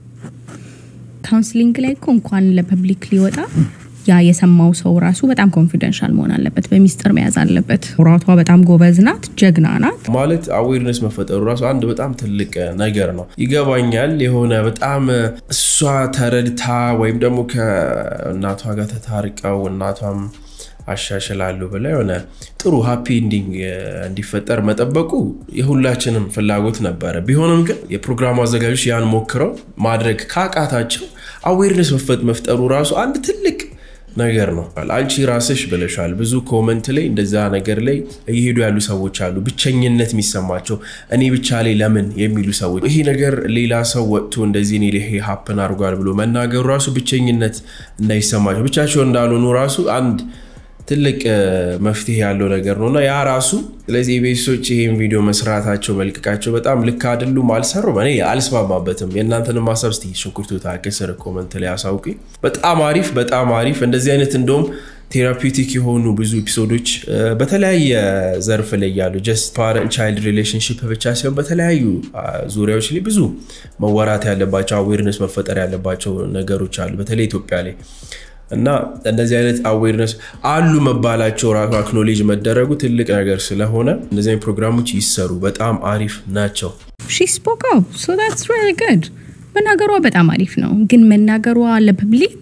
ካውንስሊንግ ላይ እኮ እንኳን ለፐብሊክ ሊወጣ ያ የሰማው ሰው ራሱ በጣም ኮንፊደንሻል መሆን አለበት፣ በሚስጥር መያዝ አለበት። ራቷ በጣም ጎበዝ ናት፣ ጀግና ናት። ማለት አዌርነስ መፈጠሩ ራሱ አንድ በጣም ትልቅ ነገር ነው። ይገባኛል የሆነ በጣም እሷ ተረድታ ወይም ደግሞ ከእናቷ ጋር ተታርቀው እናቷም አሻሽላሉ ብላ የሆነ ጥሩ ሃፒ ኢንዲንግ እንዲፈጠር መጠበቁ የሁላችንም ፍላጎት ነበረ። ቢሆንም ግን የፕሮግራሙ አዘጋጆች ያን ሞክረው ማድረግ ካቃታቸው አዌርነስ መፍጠሩ ራሱ አንድ ትልቅ ነገር ነው። አንቺ ራስሽ ብለሻል። ብዙ ኮመንት ላይ እንደዛ ነገር ላይ እየሄዱ ያሉ ሰዎች አሉ፣ ብቸኝነት የሚሰማቸው እኔ ብቻ ላይ ለምን የሚሉ ሰዎች። ይሄ ነገር ሌላ ሰው ወጥቶ እንደዚህ እኔ ይሄ ሀፕን አድርጓል ብሎ መናገሩ ራሱ ብቸኝነት እንዳይሰማቸው ብቻቸው እንዳልሆኑ ራሱ አንድ ትልቅ መፍትሄ ያለው ነገር ነው እና ያ ራሱ ስለዚህ ቤተሰቦች ይህን ቪዲዮ መስራታቸው መልቀቃቸው በጣም ልክ አይደሉም፣ አልሰሩም። እኔ አልስማማበትም። የእናንተንም ሀሳብ እስኪ ሽንኩርቱ ከስር ኮመንት ላይ አሳውቁኝ። በጣም አሪፍ በጣም አሪፍ እንደዚህ አይነት እንደውም ቴራፒውቲክ የሆኑ ብዙ ኤፒሶዶች በተለያየ ዘርፍ ላይ ያሉ ጀስት ፓረንት ቻይልድ ሪሌሽንሽፕ ብቻ ሲሆን በተለያዩ ዙሪያዎች ላይ ብዙ መወራት ያለባቸው አዌርነስ መፈጠር ያለባቸው ነገሮች አሉ፣ በተለይ ኢትዮጵያ ላይ እና እንደዚህ አይነት አዌርነስ አሉ መባላቸው ራሱ አክኖሌጅ መደረጉ ትልቅ ነገር ስለሆነ እንደዚህ አይነት ፕሮግራሞች ይሰሩ፣ በጣም አሪፍ ናቸው። ሺ ስፖክ አፕ ሶ ዳትስ ሪሊ ጉድ። መናገሯ በጣም አሪፍ ነው፣ ግን መናገሯ ለፐብሊክ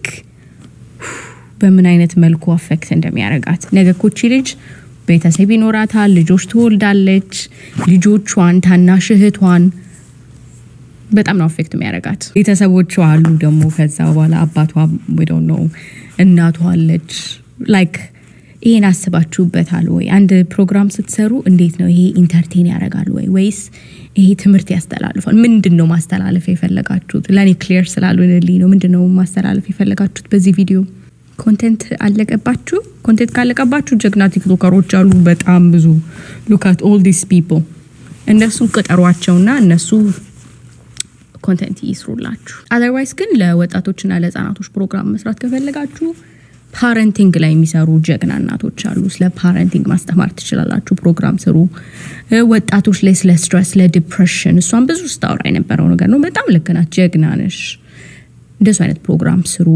በምን አይነት መልኩ አፌክት እንደሚያደርጋት ነገ ኮቺ ልጅ ቤተሰብ ይኖራታል፣ ልጆች ትወልዳለች። ልጆቿን ታናሽ እህቷን በጣም ነው አፌክት የሚያደርጋት። ቤተሰቦቿ አሉ ደግሞ ከዛ በኋላ አባቷ ወደው ነው እናቷ አለች። ላይክ ይሄን አስባችሁበታል ወይ? አንድ ፕሮግራም ስትሰሩ እንዴት ነው ይሄ ኢንተርቴን ያደርጋል ወይ ወይስ ይሄ ትምህርት ያስተላልፋል? ምንድን ነው ማስተላለፍ የፈለጋችሁት? ለእኔ ክሊር ስላልሆነልኝ ነው። ምንድን ነው ማስተላለፍ የፈለጋችሁት በዚህ ቪዲዮ? ኮንቴንት አለቀባችሁ? ኮንቴንት ካለቀባችሁ ጀግና ቲክቶከሮች አሉ በጣም ብዙ። ሉካት ኦል ዲስ ፒፕል እነሱ ቅጠሯቸውና እነሱ ኮንተንት ይስሩላችሁ። አዘርዋይስ ግን ለወጣቶችና ለህፃናቶች ፕሮግራም መስራት ከፈለጋችሁ ፓረንቲንግ ላይ የሚሰሩ ጀግና እናቶች አሉ። ስለ ፓረንቲንግ ማስተማር ትችላላችሁ። ፕሮግራም ስሩ። ወጣቶች ላይ ስለ ስትረስ፣ ስለ ዲፕሬሽን እሷን ብዙ ስታወራ የነበረው ነገር ነው። በጣም ልክ ናት። ጀግና ነሽ። እንደሱ አይነት ፕሮግራም ስሩ።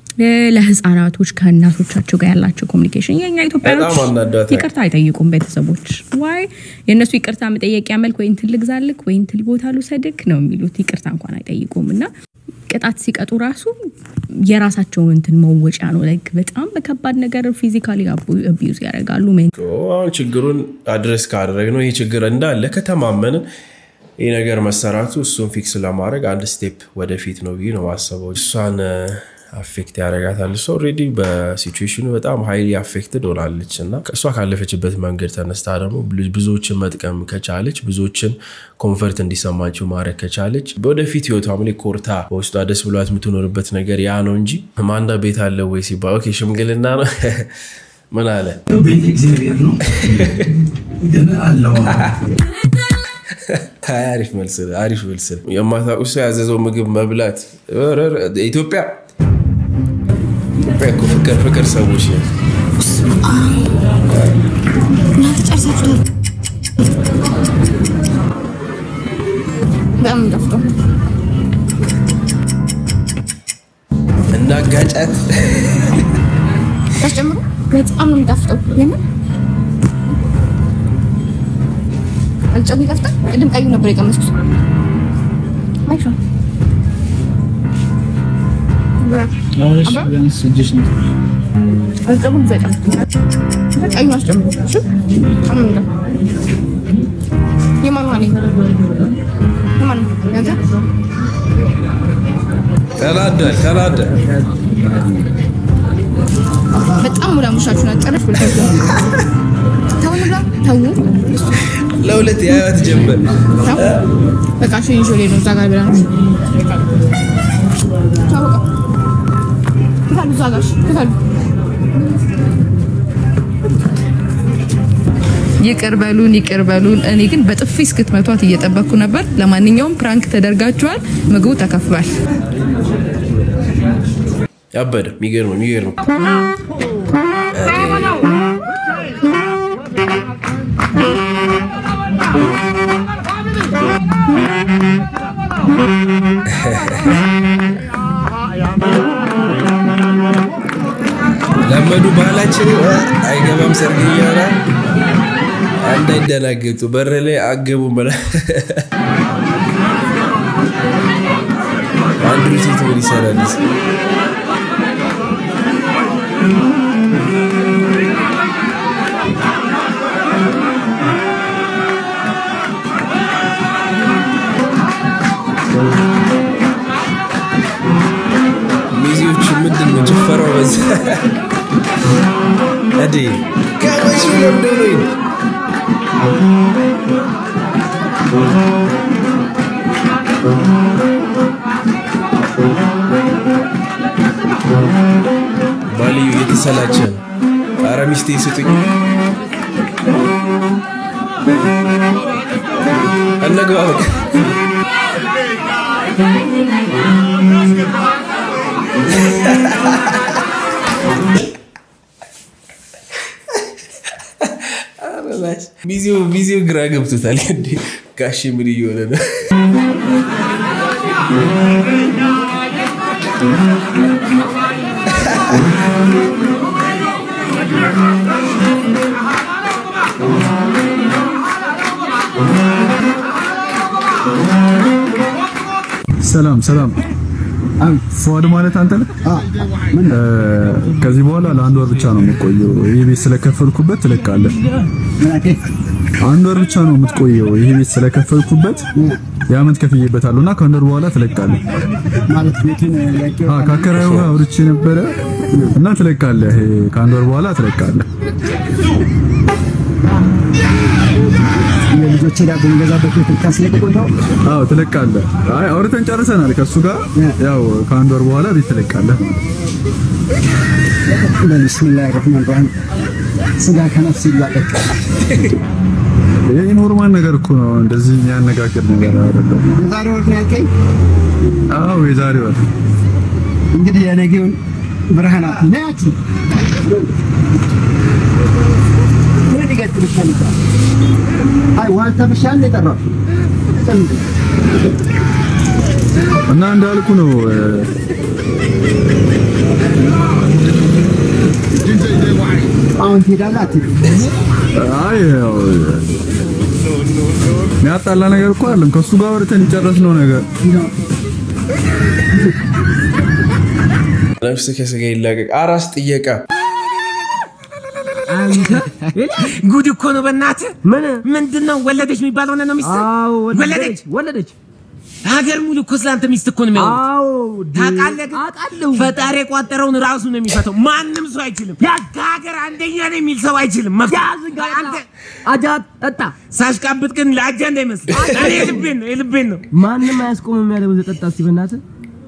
ለህፃናቶች ከእናቶቻቸው ጋር ያላቸው ኮሚኒኬሽን የኛ ኢትዮጵያኖች በጣም አናዷታል። ይቅርታ አይጠይቁም ቤተሰቦች። ዋይ የእነሱ ይቅርታ መጠየቂያ መልክ ወይ እንትን ልግዛልክ ወይ እንትን ቦታ ልውሰድክ ነው የሚሉት። ይቅርታ እንኳን አይጠይቁም እና ቅጣት ሲቀጡ ራሱ የራሳቸውን እንትን መወጫ ነው። ላይክ በጣም በከባድ ነገር ፊዚካሊ አቢዩዝ ያደርጋሉ። ሜን አሁን ችግሩን አድረስ ካደረግ ነው ይህ ችግር እንዳለ ከተማመንን ይህ ነገር መሰራቱ እሱን ፊክስ ለማድረግ አንድ ስቴፕ ወደፊት ነው ብዬ ነው ማሰበው። እሷን አፌክት ያደርጋታል። እሷ ኦልሬዲ በሲቹዌሽኑ በጣም ሀይሊ አፌክትድ ሆናለች እና ከእሷ ካለፈችበት መንገድ ተነስታ ደግሞ ብዙዎችን መጥቀም ከቻለች ብዙዎችን ኮንፈርት እንዲሰማቸው ማድረግ ከቻለች በወደፊት ህይወቷም ላይ ኮርታ በውስጧ ደስ ብሏት የምትኖርበት ነገር ያ ነው እንጂ ማንዳ ቤት አለ ወይ ሲባል ኦኬ ሽምግልና ነው ምን አለ ቤት እግዚአብሔር ነው ግን አለው አሪፍ መልስ አሪፍ መልስ የማታውቁ ሰው ያዘዘው ምግብ መብላት ኢትዮጵያ ኢትዮጵያ እኮ ፍቅር ፍቅር ሰዎች ነው። በጣም የሚጣፍጠው እናጋጫት ታስጨምሩ በጣም ነው የሚጣፍጠው። የምን አልጨው ይጣፍጣል። ቅድም ቀዩ ነበር የቀመስኩት። ማይሻ አልጨው ብዙ አይጣፍጥም። ቀዩ አስጨምሩ። እሺ አሁን እንደ የማን ዋኔ የማን ያንተ ተናደል ተናደል በጣም ሙላ ሙሻችሁን አጨረሽ ብላችሁ ተው እንብላ ተው ለሁለት የህይወት ጀምር ተው በቃ እሺ ይዞ ነው እዛ ጋር ብላ ነው ተው በቃ ክፈሉ እዛ ጋር እሺ፣ ክፈሉ ይቅር በሉን ይቅር በሉን። እኔ ግን በጥፊ እስክትመቷት እየጠበቅኩ ነበር። ለማንኛውም ፕራንክ ተደርጋችኋል። ምግቡ ተከፍሏል። ያበደ የሚገርም የሚገርም ለመዱ ባህላችን አይገባም ሰርግ እያለ እንዳይደናገጡ በር ላይ አገቡ መላ አንዱ ሴት ምን ይሰራል? ሚዜዎቹ ምንድን ነው ጭፈራው? በዛ እዴ ከመቼ ለምደው ነው ባልዩ እየተሰላቸ ነው። ኧረ ሚስቴ ስጡኝ። እነግባ በቃ ሚዜው ሚዜው ግራ ገብቶታል። እንዴ ጋሼ ምን እየሆነ ነው? ሰላም ሰላም። ፉአድ ማለት አንተ ነህ? ከዚህ በኋላ ለአንድ ወር ብቻ ነው የምቆየው። ይህ ቤት ስለከፈልኩበት ትለቃለህ። አንድ ወር ብቻ ነው የምትቆየው። ይህ ቤት ስለከፈልኩበት የዓመት ከፍዬበታለሁ እና ከአንድ ወር በኋላ ትለቃለህ። ከአከራዩ ጋር አውርቼ ነበረ እና ትለቃለህ። ከአንድ ወር በኋላ ትለቃለህ። የልጆቼ ዳቦ የሚገዛበት ቤት ልታስለቅቁተው አዎ ትለቃለህ። አይ አውርተን ጨርሰናል ከእሱ ጋር ያው ከአንድ ወር በኋላ ቤት ትለቃለህ። በቢስሚላህ ረህማን ረሂም ስጋ ከነፍስ ይላቀቅ። ይህ ኖርማል ነገር እኮ ነው። እንደዚህ የሚያነጋግር ነገር አይደለም። የዛሬ ወር ነው ያልከኝ? አዎ የዛሬ ወር እንግዲህ የነገውን ብርሃናት ነያች ምን ሊገጥም ይፈልጋል? አይ ዋልታ ብሻ ነው የጠራው እና እንዳልኩ ነው አሁን ትሄዳለህ አትሄድም? አይ ያው የሚያጣላ ነገር እኮ አለም። ከእሱ ጋር ወርተን የጨረስነው ነገር ነፍስ ከስጋ ይላቀቅ። አራስ ጥየቃ ጉድ እኮ ነው በእናትህ። ምን ምንድን ነው ወለደች የሚባለው ነው ሚስት ወለደች ወለደች። ሀገር ሙሉ እኮ ስለአንተ ሚስት እኮ ነው የሚያወሩት። ታውቃለህ ግን ፈጣሪ የቋጠረውን ራሱ ነው የሚፈታው። ማንም ሰው አይችልም። ከሀገር አንደኛ ነው የሚል ሰው አይችልም። መፍታት አንተ አጃ ጠጣ ሳሽቃብጥ ግን ለአጃ እንዳይመስል እኔ የልቤን ነው የልቤን ነው። ማንም አያስቆምም ያለው ጠጣ። እስቲ በእናትህ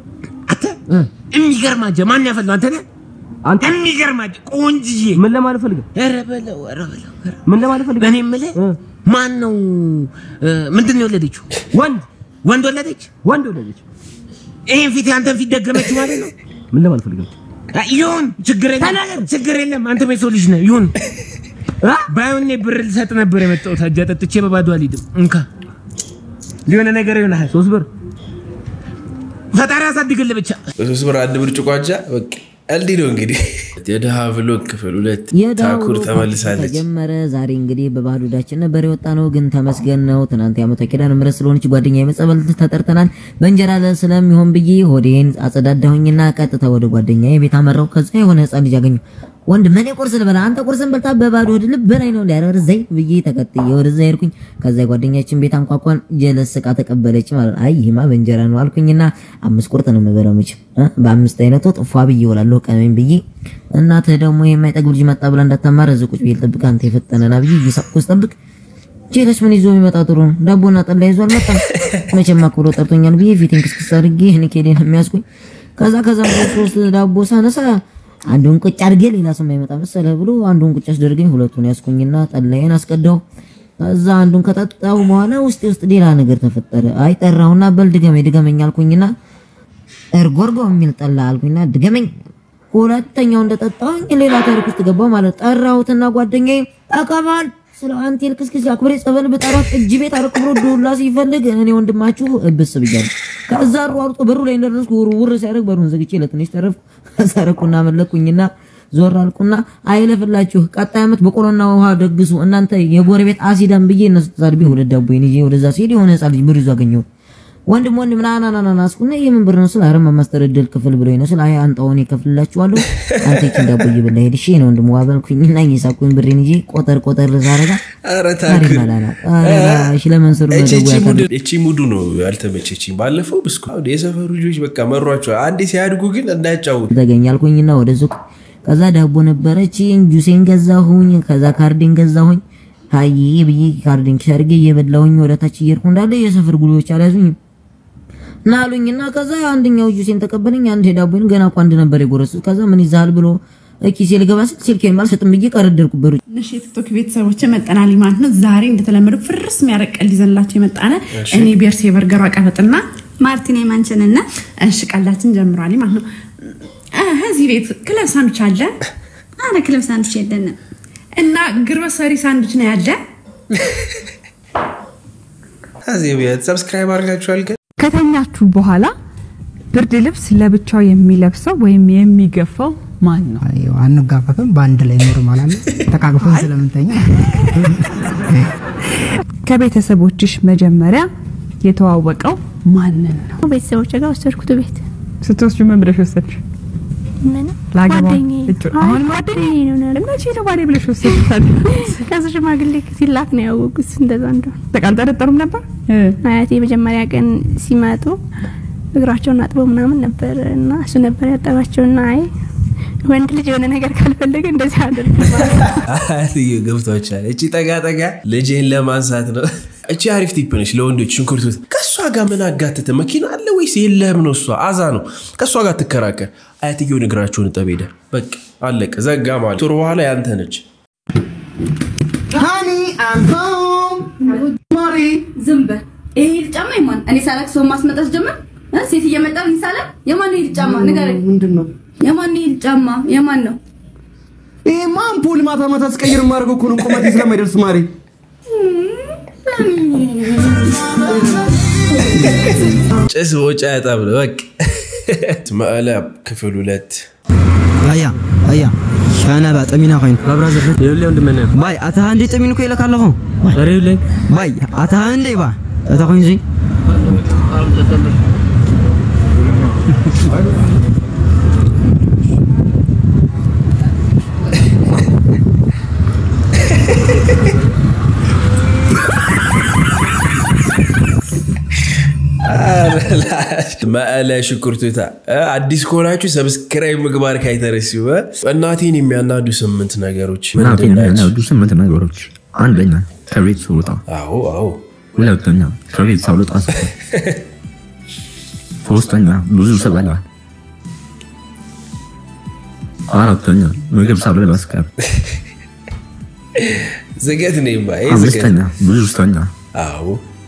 የሚገርም አጃ ማን ያፈላው አንተ ነህ? አንተ የሚገርም አጃ ቆንጅዬ። ምን ለማለት ፈልገህ? ኧረ በለው ኧረ በለው ኧረ ምን ለማለት ፈልገህ? እኔ የምልህ ማን ነው ምንድን ነው የወለደችው? ወንድ ወንድ ወለደች? ወንድ ወለደች። ይሄን ፊት አንተን ፊት ደገመች ማለት ነው? ምን ለማለት ፈልገህ? ይሁን ችግር የለም ችግር የለም። አንተ የሰው ልጅ ነህ። ይሁን ባይሆን እኔ ብር ልሰጥ ነበር የመጣሁት። አጃ ጠጥቼ በባዶ አልሄድም። እንካ ሊሆነ ነገር ይሆናል። ሶስት ብር ፈጣሪ ያሳድግልህ ብቻ። በሶስት ብር አንድ ብርጭቆ አጃ በቃ እንዲህ ነው እንግዲህ። የድሃ ብሎግ ክፍል ሁለት ታኩር ተመልሳለች። ተጀመረ። ዛሬ እንግዲህ በባህል ወዳችን ነበር የወጣ ነው፣ ግን ተመስገን ነው። ትናንት የዓመቷ ኪዳነ ምሕረት ስለሆነች ጓደኛ የመጸበል ተጠርተናል። በእንጀራ ለ ስለሚሆን ብዬ ሆዴን አጸዳዳሁኝና ቀጥታ ወደ ጓደኛ ቤት አመራው። ከዛ የሆነ ህፃን ልጅ አገኘሁ። ወንድም እኔ ቁርስ ልበላ፣ አንተ ቁርስን በልታ በባዶ ሆድ ልበላኝ ነው እንዲያረር ዘይ ብዬ ተከትዬ ወደዛ ሄድኩኝ። ከዛ ጓደኛችን ቤት አንኳኳን። ጀለስ ዕቃ ተቀበለች ማለት አይ ይሄማ በእንጀራ ነው አልኩኝና አምስት ቁርጥ ነው የምበላው መቼም በአምስት አይነት ወጥ ፏ ብዬ እውላለሁ ቀመኝ ብዬ እናትህ ደግሞ የማይጠግብ ልጅ መጣ ብላ እንዳታማረ እዚህ ቁጭ ብዬ ልጠብቅ አንተ የፈጠነና ብዬ እየሳቅኩ ስጠብቅ ቼለች ምን ይዞ የሚመጣ ጥሩ ነው ዳቦና ጠላ ይዞ አልመጣም። መቼም አክብሮ ጠርቶኛል ብዬ ፊቴን ክስክስ አድርጌ እኔ ኬዴን የሚያስኩኝ ከዛ ከዛ ሶስት ዳቦ ሳነሳ አንዱን ቁጭ አድርጌ ሌላ ሰው የማይመጣ መሰለህ ብሎ አንዱን ቁጭ አስደርገኝ። ሁለቱን ያስኩኝና ጠላዬን አስቀዳው። ከዛ አንዱን ከጠጣው በኋላ ውስጤ ውስጥ ሌላ ነገር ተፈጠረ። አይ ጠራሁና በል ድገመኝ ድገመኝ አልኩኝና እርጎርጎ የሚል ጠላ አልኩኝና ድገመኝ። ሁለተኛው እንደጠጣሁኝ ሌላ ታሪክ ውስጥ ገባው ማለት ጠራሁትና ጓደኛዬ አቀባል ስለ አንተ ልክስክስ አክብሬ ጸበል ብጠራት እጅ ቤት አረክብሮ ዱላ ሲፈልግ እኔ ወንድማችሁ እብስ ብያለሁ። ከዛ ሯርጦ በሩ ላይ እንደደረስኩ ውር ውር ሲያደርግ በሩን ዘግቼ ለትንሽ ተረፍኩ። ሰረኩና መለኩኝና ዞር አልኩና አይለፍላችሁ፣ ቀጣይ ዓመት በቆሎና ውሃ ደግሱ እናንተ የጎረቤት አሲዳም ብዬ እነሱ ተሳድቤ ሁለት ዳቦዬን ይዤ ወደዛ ሲሄድ የሆነ ህፃን ልጅ ብር ይዞ አገኘሁት። ወንድም ወንድም ና ና ና ና ና አስኩና የምን ብር ነው ስል አረ ማስተረደል ክፍል ብሎኝ ነው ስል አይ አንጣውን እከፍልላችኋለሁ አንተ ይችን ዳቦ እየበላ ሄድ እሺ ነው ወንድም ዋበልኩኝና እየሳኩኝ ብሬን ይዤ ቆጠር ቆጠር ሳረጋ ኧረ ታሪክ ታክል ማላላ እሺ ለመንሱር ነው እቺ ደውያ ሙድ- እቺ ሙዱ ነው ያልተመቸችኝ። ባለፈው ብስኩ አሁን የሰፈሩ ልጆች በቃ መሯቸው። አንዴ ሲያድጉ ግን እንዳያጫውቱ ተገኛልኩኝና ወደ ሱቅ ከዛ ዳቦ ነበረችኝ ጁሴን ገዛሁኝ ከዛ ካርዴን ገዛሁኝ ሀይ ብዬ ካርዴን ሻርጌ እየበላሁኝ ወደ ታች እየሄድኩ እንዳለ የሰፈር ጉሊዎች አልያዙኝም እና አሉኝና ከዛ አንደኛው ጁሴን ተቀበለኝ አንድ ዳቦን ገና እኮ አንድ ነበር የጎረሱት ከዛ ምን ይዛል ብሎ ኪሴ ልገባ ስል ስልኬን አልሰጥም ብዬ ቀረደርኩበት እሺ የቲክቶክ ቤተሰቦች መጠናል ማለት ነው። ዛሬ እንደተለመደው ፍርስ የሚያረቅ ቀልድ ይዘንላቸው የመጣነ እሺ። እኔ ቤርሴ በርገሯ ቀበጥና ማርቲኔ ማንችንና እሺ ቀልዳችን ጀምሯል ማለት ነው። እ፣ እዚህ ቤት ክለብ ሳንዱች አለ። አረ ክለብ ሳንዱች የለንም እና ግሮሰሪ ሳንዱች ነው ያለ። ከዚህ ቤት ሰብስክራይብ አድርጋችኋል ግን ከተኛችሁ በኋላ ብርድ ልብስ ለብቻው የሚለብሰው ወይም የሚገፋው ማን ነው? አንጋፈፍም በአንድ ላይ ኖር ማለት ተቃቅፈን ስለምንተኛ ከቤተሰቦችሽ መጀመሪያ የተዋወቀው ማንን ነው? ቤተሰቦች ጋር ወሰድኩት ቤት ስትወስጁ ምን ብለሽ ወሰድሽ? ምን ላገባ ጓደኛዬ እጩ አሁን ጓደኛዬ ነው ነው መቼ ነው ባሌ ብለሽ ወሰድሻል? ከዛ ሽማግሌ ሲላክ ነው ያወቁት እንደዛ እንደሆነ። በቃ አልጠረጠሩም ነበር? አያቴ የመጀመሪያ ቀን ሲመጡ እግራቸውን አጥበው ምናምን ነበር እና እሱ ነበር ያጠባቸውና አይ ወንድ ልጅ የሆነ ነገር ካልፈለገ እንደዚህ አድርግ አያትዬ ገብቷችኋል። እቺ ጠጋ ጠጋ ልጄን ለማንሳት ነው። እቺ አሪፍ ቲፕ ነች ለወንዶች ሽንኩርቱት። ከእሷ ጋር ምን አጋተተ? መኪና አለ ወይስ የለህም ነው? እሷ አዛ ነው። ከእሷ ጋር ትከራከር። አያትየውን እግራቸውን እጠብ ሄደ። በቃ አለቀ፣ ዘጋ ማለት ጥሩ በኋላ ያንተ ነች። ሃኒ አም ሆም ማሪ ዝም በል ይሄ ሂል ጫማ የማን እኔ ሳላክ ሰው ማስመጣት ጀመር እ? ሴት እየመጣ ነው ሳላክ የማን ሂል ጫማ ንገረኝ ምንድን ነው የማን ሂል ጫማ የማን ነው ይሄማ አምፖል ማታ ማታ ስቀይር የማደርገው እኮ ነው ቁመቴ ስለማይደርስ ማሪ ጭስ ወጫ ያጣብ ነው በቃ መቀለ ክፍል ሁለት አያ አያ ሻና ባጠሚና ኮይን ባብራዘር ይብለ ወንድመነ ባይ አታ አንዴ ጠሚን ኮ ይለካ ኣለኹ አረ ይብለ ባይ አታ አንዴ ባ አታ ኮይን ዚ መቀለ ሽኩርቱታ አዲስ ከሆናችሁ ሰብስክራይብ ምግባር ካይተረሲው እናቴን የሚያናዱ ስምንት ነገሮች እናቴን ምንድን ናቸው? የሚያናዱ ስምንት ነገሮች፣ አንደኛ ከቤት ስወጣ፣ አዎ አዎ፣ ሁለተኛ ከቤት ሳልወጣ ስቀር፣ ሶስተኛ ብዙ ስበላ፣ አራተኛ ምግብ ሳልበላ ስቀር፣ ዝገት ነይማ ይሄ ዝገት አምስተኛ ብዙ ስተኛ፣ አዎ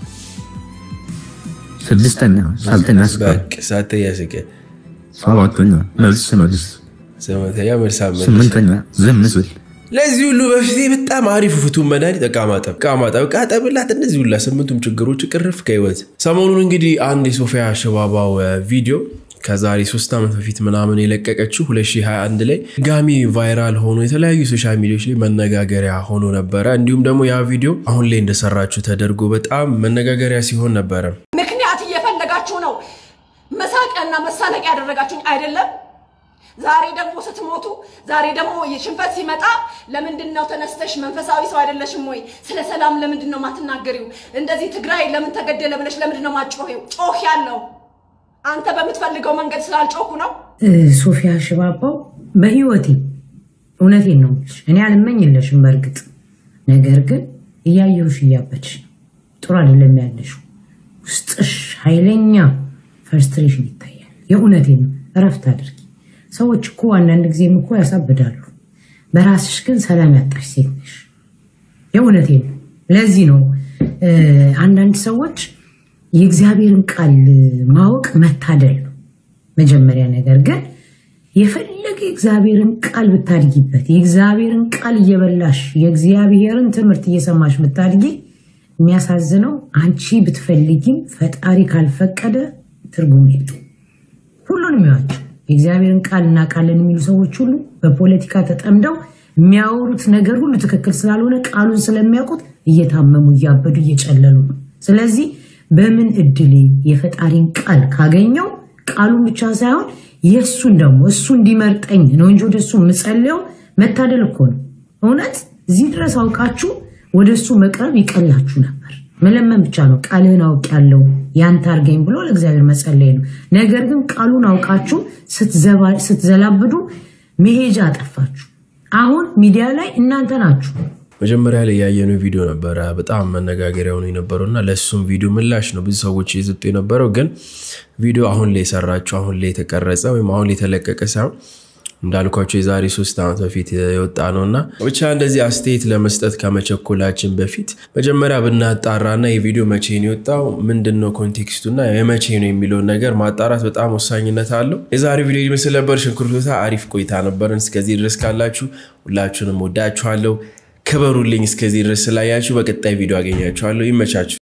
ስድስተኛ ሳልተኛ ስቀር፣ በቃ ሳተኛ ስቀ ሰባተኛ መልስ ስመልስ፣ ስምንተኛ መልስ አመለስ ስምንተኛ ዝም ስል፣ ለዚህ ሁሉ በፊት በጣም አሪፍ ፍቱን መድኃኒት ዕቃ ማጠብ ዕቃ ማጠብ ዕቃ ጠብላት እነዚህ ሁላ ስምንቱም ችግሮች ቅርፍ ከህይወት ሰሞኑን እንግዲህ አንድ የሶፊያ ሽባባው እ፣ ቪዲዮ ከዛሬ ሶስት ዓመት በፊት ምናምን የለቀቀችው 2021 ላይ ጋሚ ቫይራል ሆኖ የተለያዩ ሶሻል ሚዲያዎች ላይ መነጋገሪያ ሆኖ ነበረ። እንዲሁም ደግሞ ያ ቪዲዮ አሁን ላይ እንደሰራችሁ ተደርጎ በጣም መነጋገሪያ ሲሆን ነበረ። ምክንያት እየፈለጋችሁ ነው መሳቂያና መሳለቂያ ያደረጋችሁኝ አይደለም። ዛሬ ደግሞ ስትሞቱ፣ ዛሬ ደግሞ የሽንፈት ሲመጣ ለምንድን ነው ተነስተሽ መንፈሳዊ ሰው አይደለሽም ወይ? ስለ ሰላም ለምንድን ነው ማትናገሪው? እንደዚህ ትግራይ ለምን ተገደለ ብለሽ ለምንድን ነው ማጮሄው? ጮህ ያለው አንተ በምትፈልገው መንገድ ስላልጮኩ ነው። ሶፊያ ሽባባው በህይወቴ እውነቴን ነው የምልሽ፣ እኔ አልመኝለሽም በእርግጥ ነገር ግን እያየሁሽ እያበድሽ ነው። ጥሩ አይደለም ያለሽው። ውስጥሽ ኃይለኛ ፈርስትሬሽን ይታያል። የእውነቴን ነው። እረፍት አድርጊ። ሰዎች እኮ አንዳንድ ጊዜም እኮ ያሳብዳሉ። በራስሽ ግን ሰላም ያጣሽ ሴት ነሽ። የእውነቴ ነው። ለዚህ ነው እ፣ አንዳንድ ሰዎች የእግዚአብሔርን ቃል ማወቅ መታደል ነው። መጀመሪያ ነገር ግን የፈለገ የእግዚአብሔርን ቃል ብታድጊበት የእግዚአብሔርን ቃል እየበላሽ የእግዚአብሔርን ትምህርት እየሰማሽ ብታድጊ የሚያሳዝነው አንቺ ብትፈልጊም ፈጣሪ ካልፈቀደ ትርጉም የለው። ሁሉንም ይዋቸው የእግዚአብሔርን ቃል እናውቃለን የሚሉ ሰዎች ሁሉ በፖለቲካ ተጠምደው የሚያወሩት ነገር ሁሉ ትክክል ስላልሆነ ቃሉን ስለሚያውቁት እየታመሙ እያበዱ እየጨለሉ ነው። ስለዚህ በምን እድሌ የፈጣሪን ቃል ካገኘው ቃሉን ብቻ ሳይሆን የእሱን ደግሞ እሱ እንዲመርጠኝ ነው እንጂ ወደ እሱ የምጸልየው መታደል እኮ ነው። እውነት እዚህ ድረስ አውቃችሁ ወደ እሱ መቅረብ ይቀላችሁ ነበር። መለመን ብቻ ነው። ቃልህን አውቄያለሁ ያንተ አድርገኝ ብሎ ለእግዚአብሔር መጸለይ ነው። ነገር ግን ቃሉን አውቃችሁ ስትዘባ- ስትዘላብዱ መሄጃ አጠፋችሁ። አሁን ሚዲያ ላይ እናንተ ናችሁ። መጀመሪያ ላይ ያየነው ቪዲዮ ነበረ በጣም መነጋገሪያ ሆኖ የነበረው እና ለእሱም ቪዲዮ ምላሽ ነው ብዙ ሰዎች እየሰጡ የነበረው። ግን ቪዲዮ አሁን ላይ የሰራችው አሁን ላይ የተቀረጸ ወይም አሁን ላይ የተለቀቀ ሳይሆን እንዳልኳቸው የዛሬ ሶስት ዓመት በፊት የወጣ ነው እና ብቻ እንደዚህ አስተያየት ለመስጠት ከመቸኮላችን በፊት መጀመሪያ ብናጣራና የቪዲዮ መቼ ነው የወጣው ምንድን ነው ኮንቴክስቱና የመቼ ነው የሚለውን ነገር ማጣራት በጣም ወሳኝነት አለው። የዛሬ ቪዲዮ ይመስል ነበር። ሽንኩርቱታ አሪፍ ቆይታ ነበርን። እስከዚህ ድረስ ካላችሁ ሁላችሁንም ወዳችኋለሁ። ክበሩልኝ። እስከዚህ ድረስ ስላያችሁ በቀጣይ ቪዲዮ አገኛችኋለሁ። ይመቻችሁ።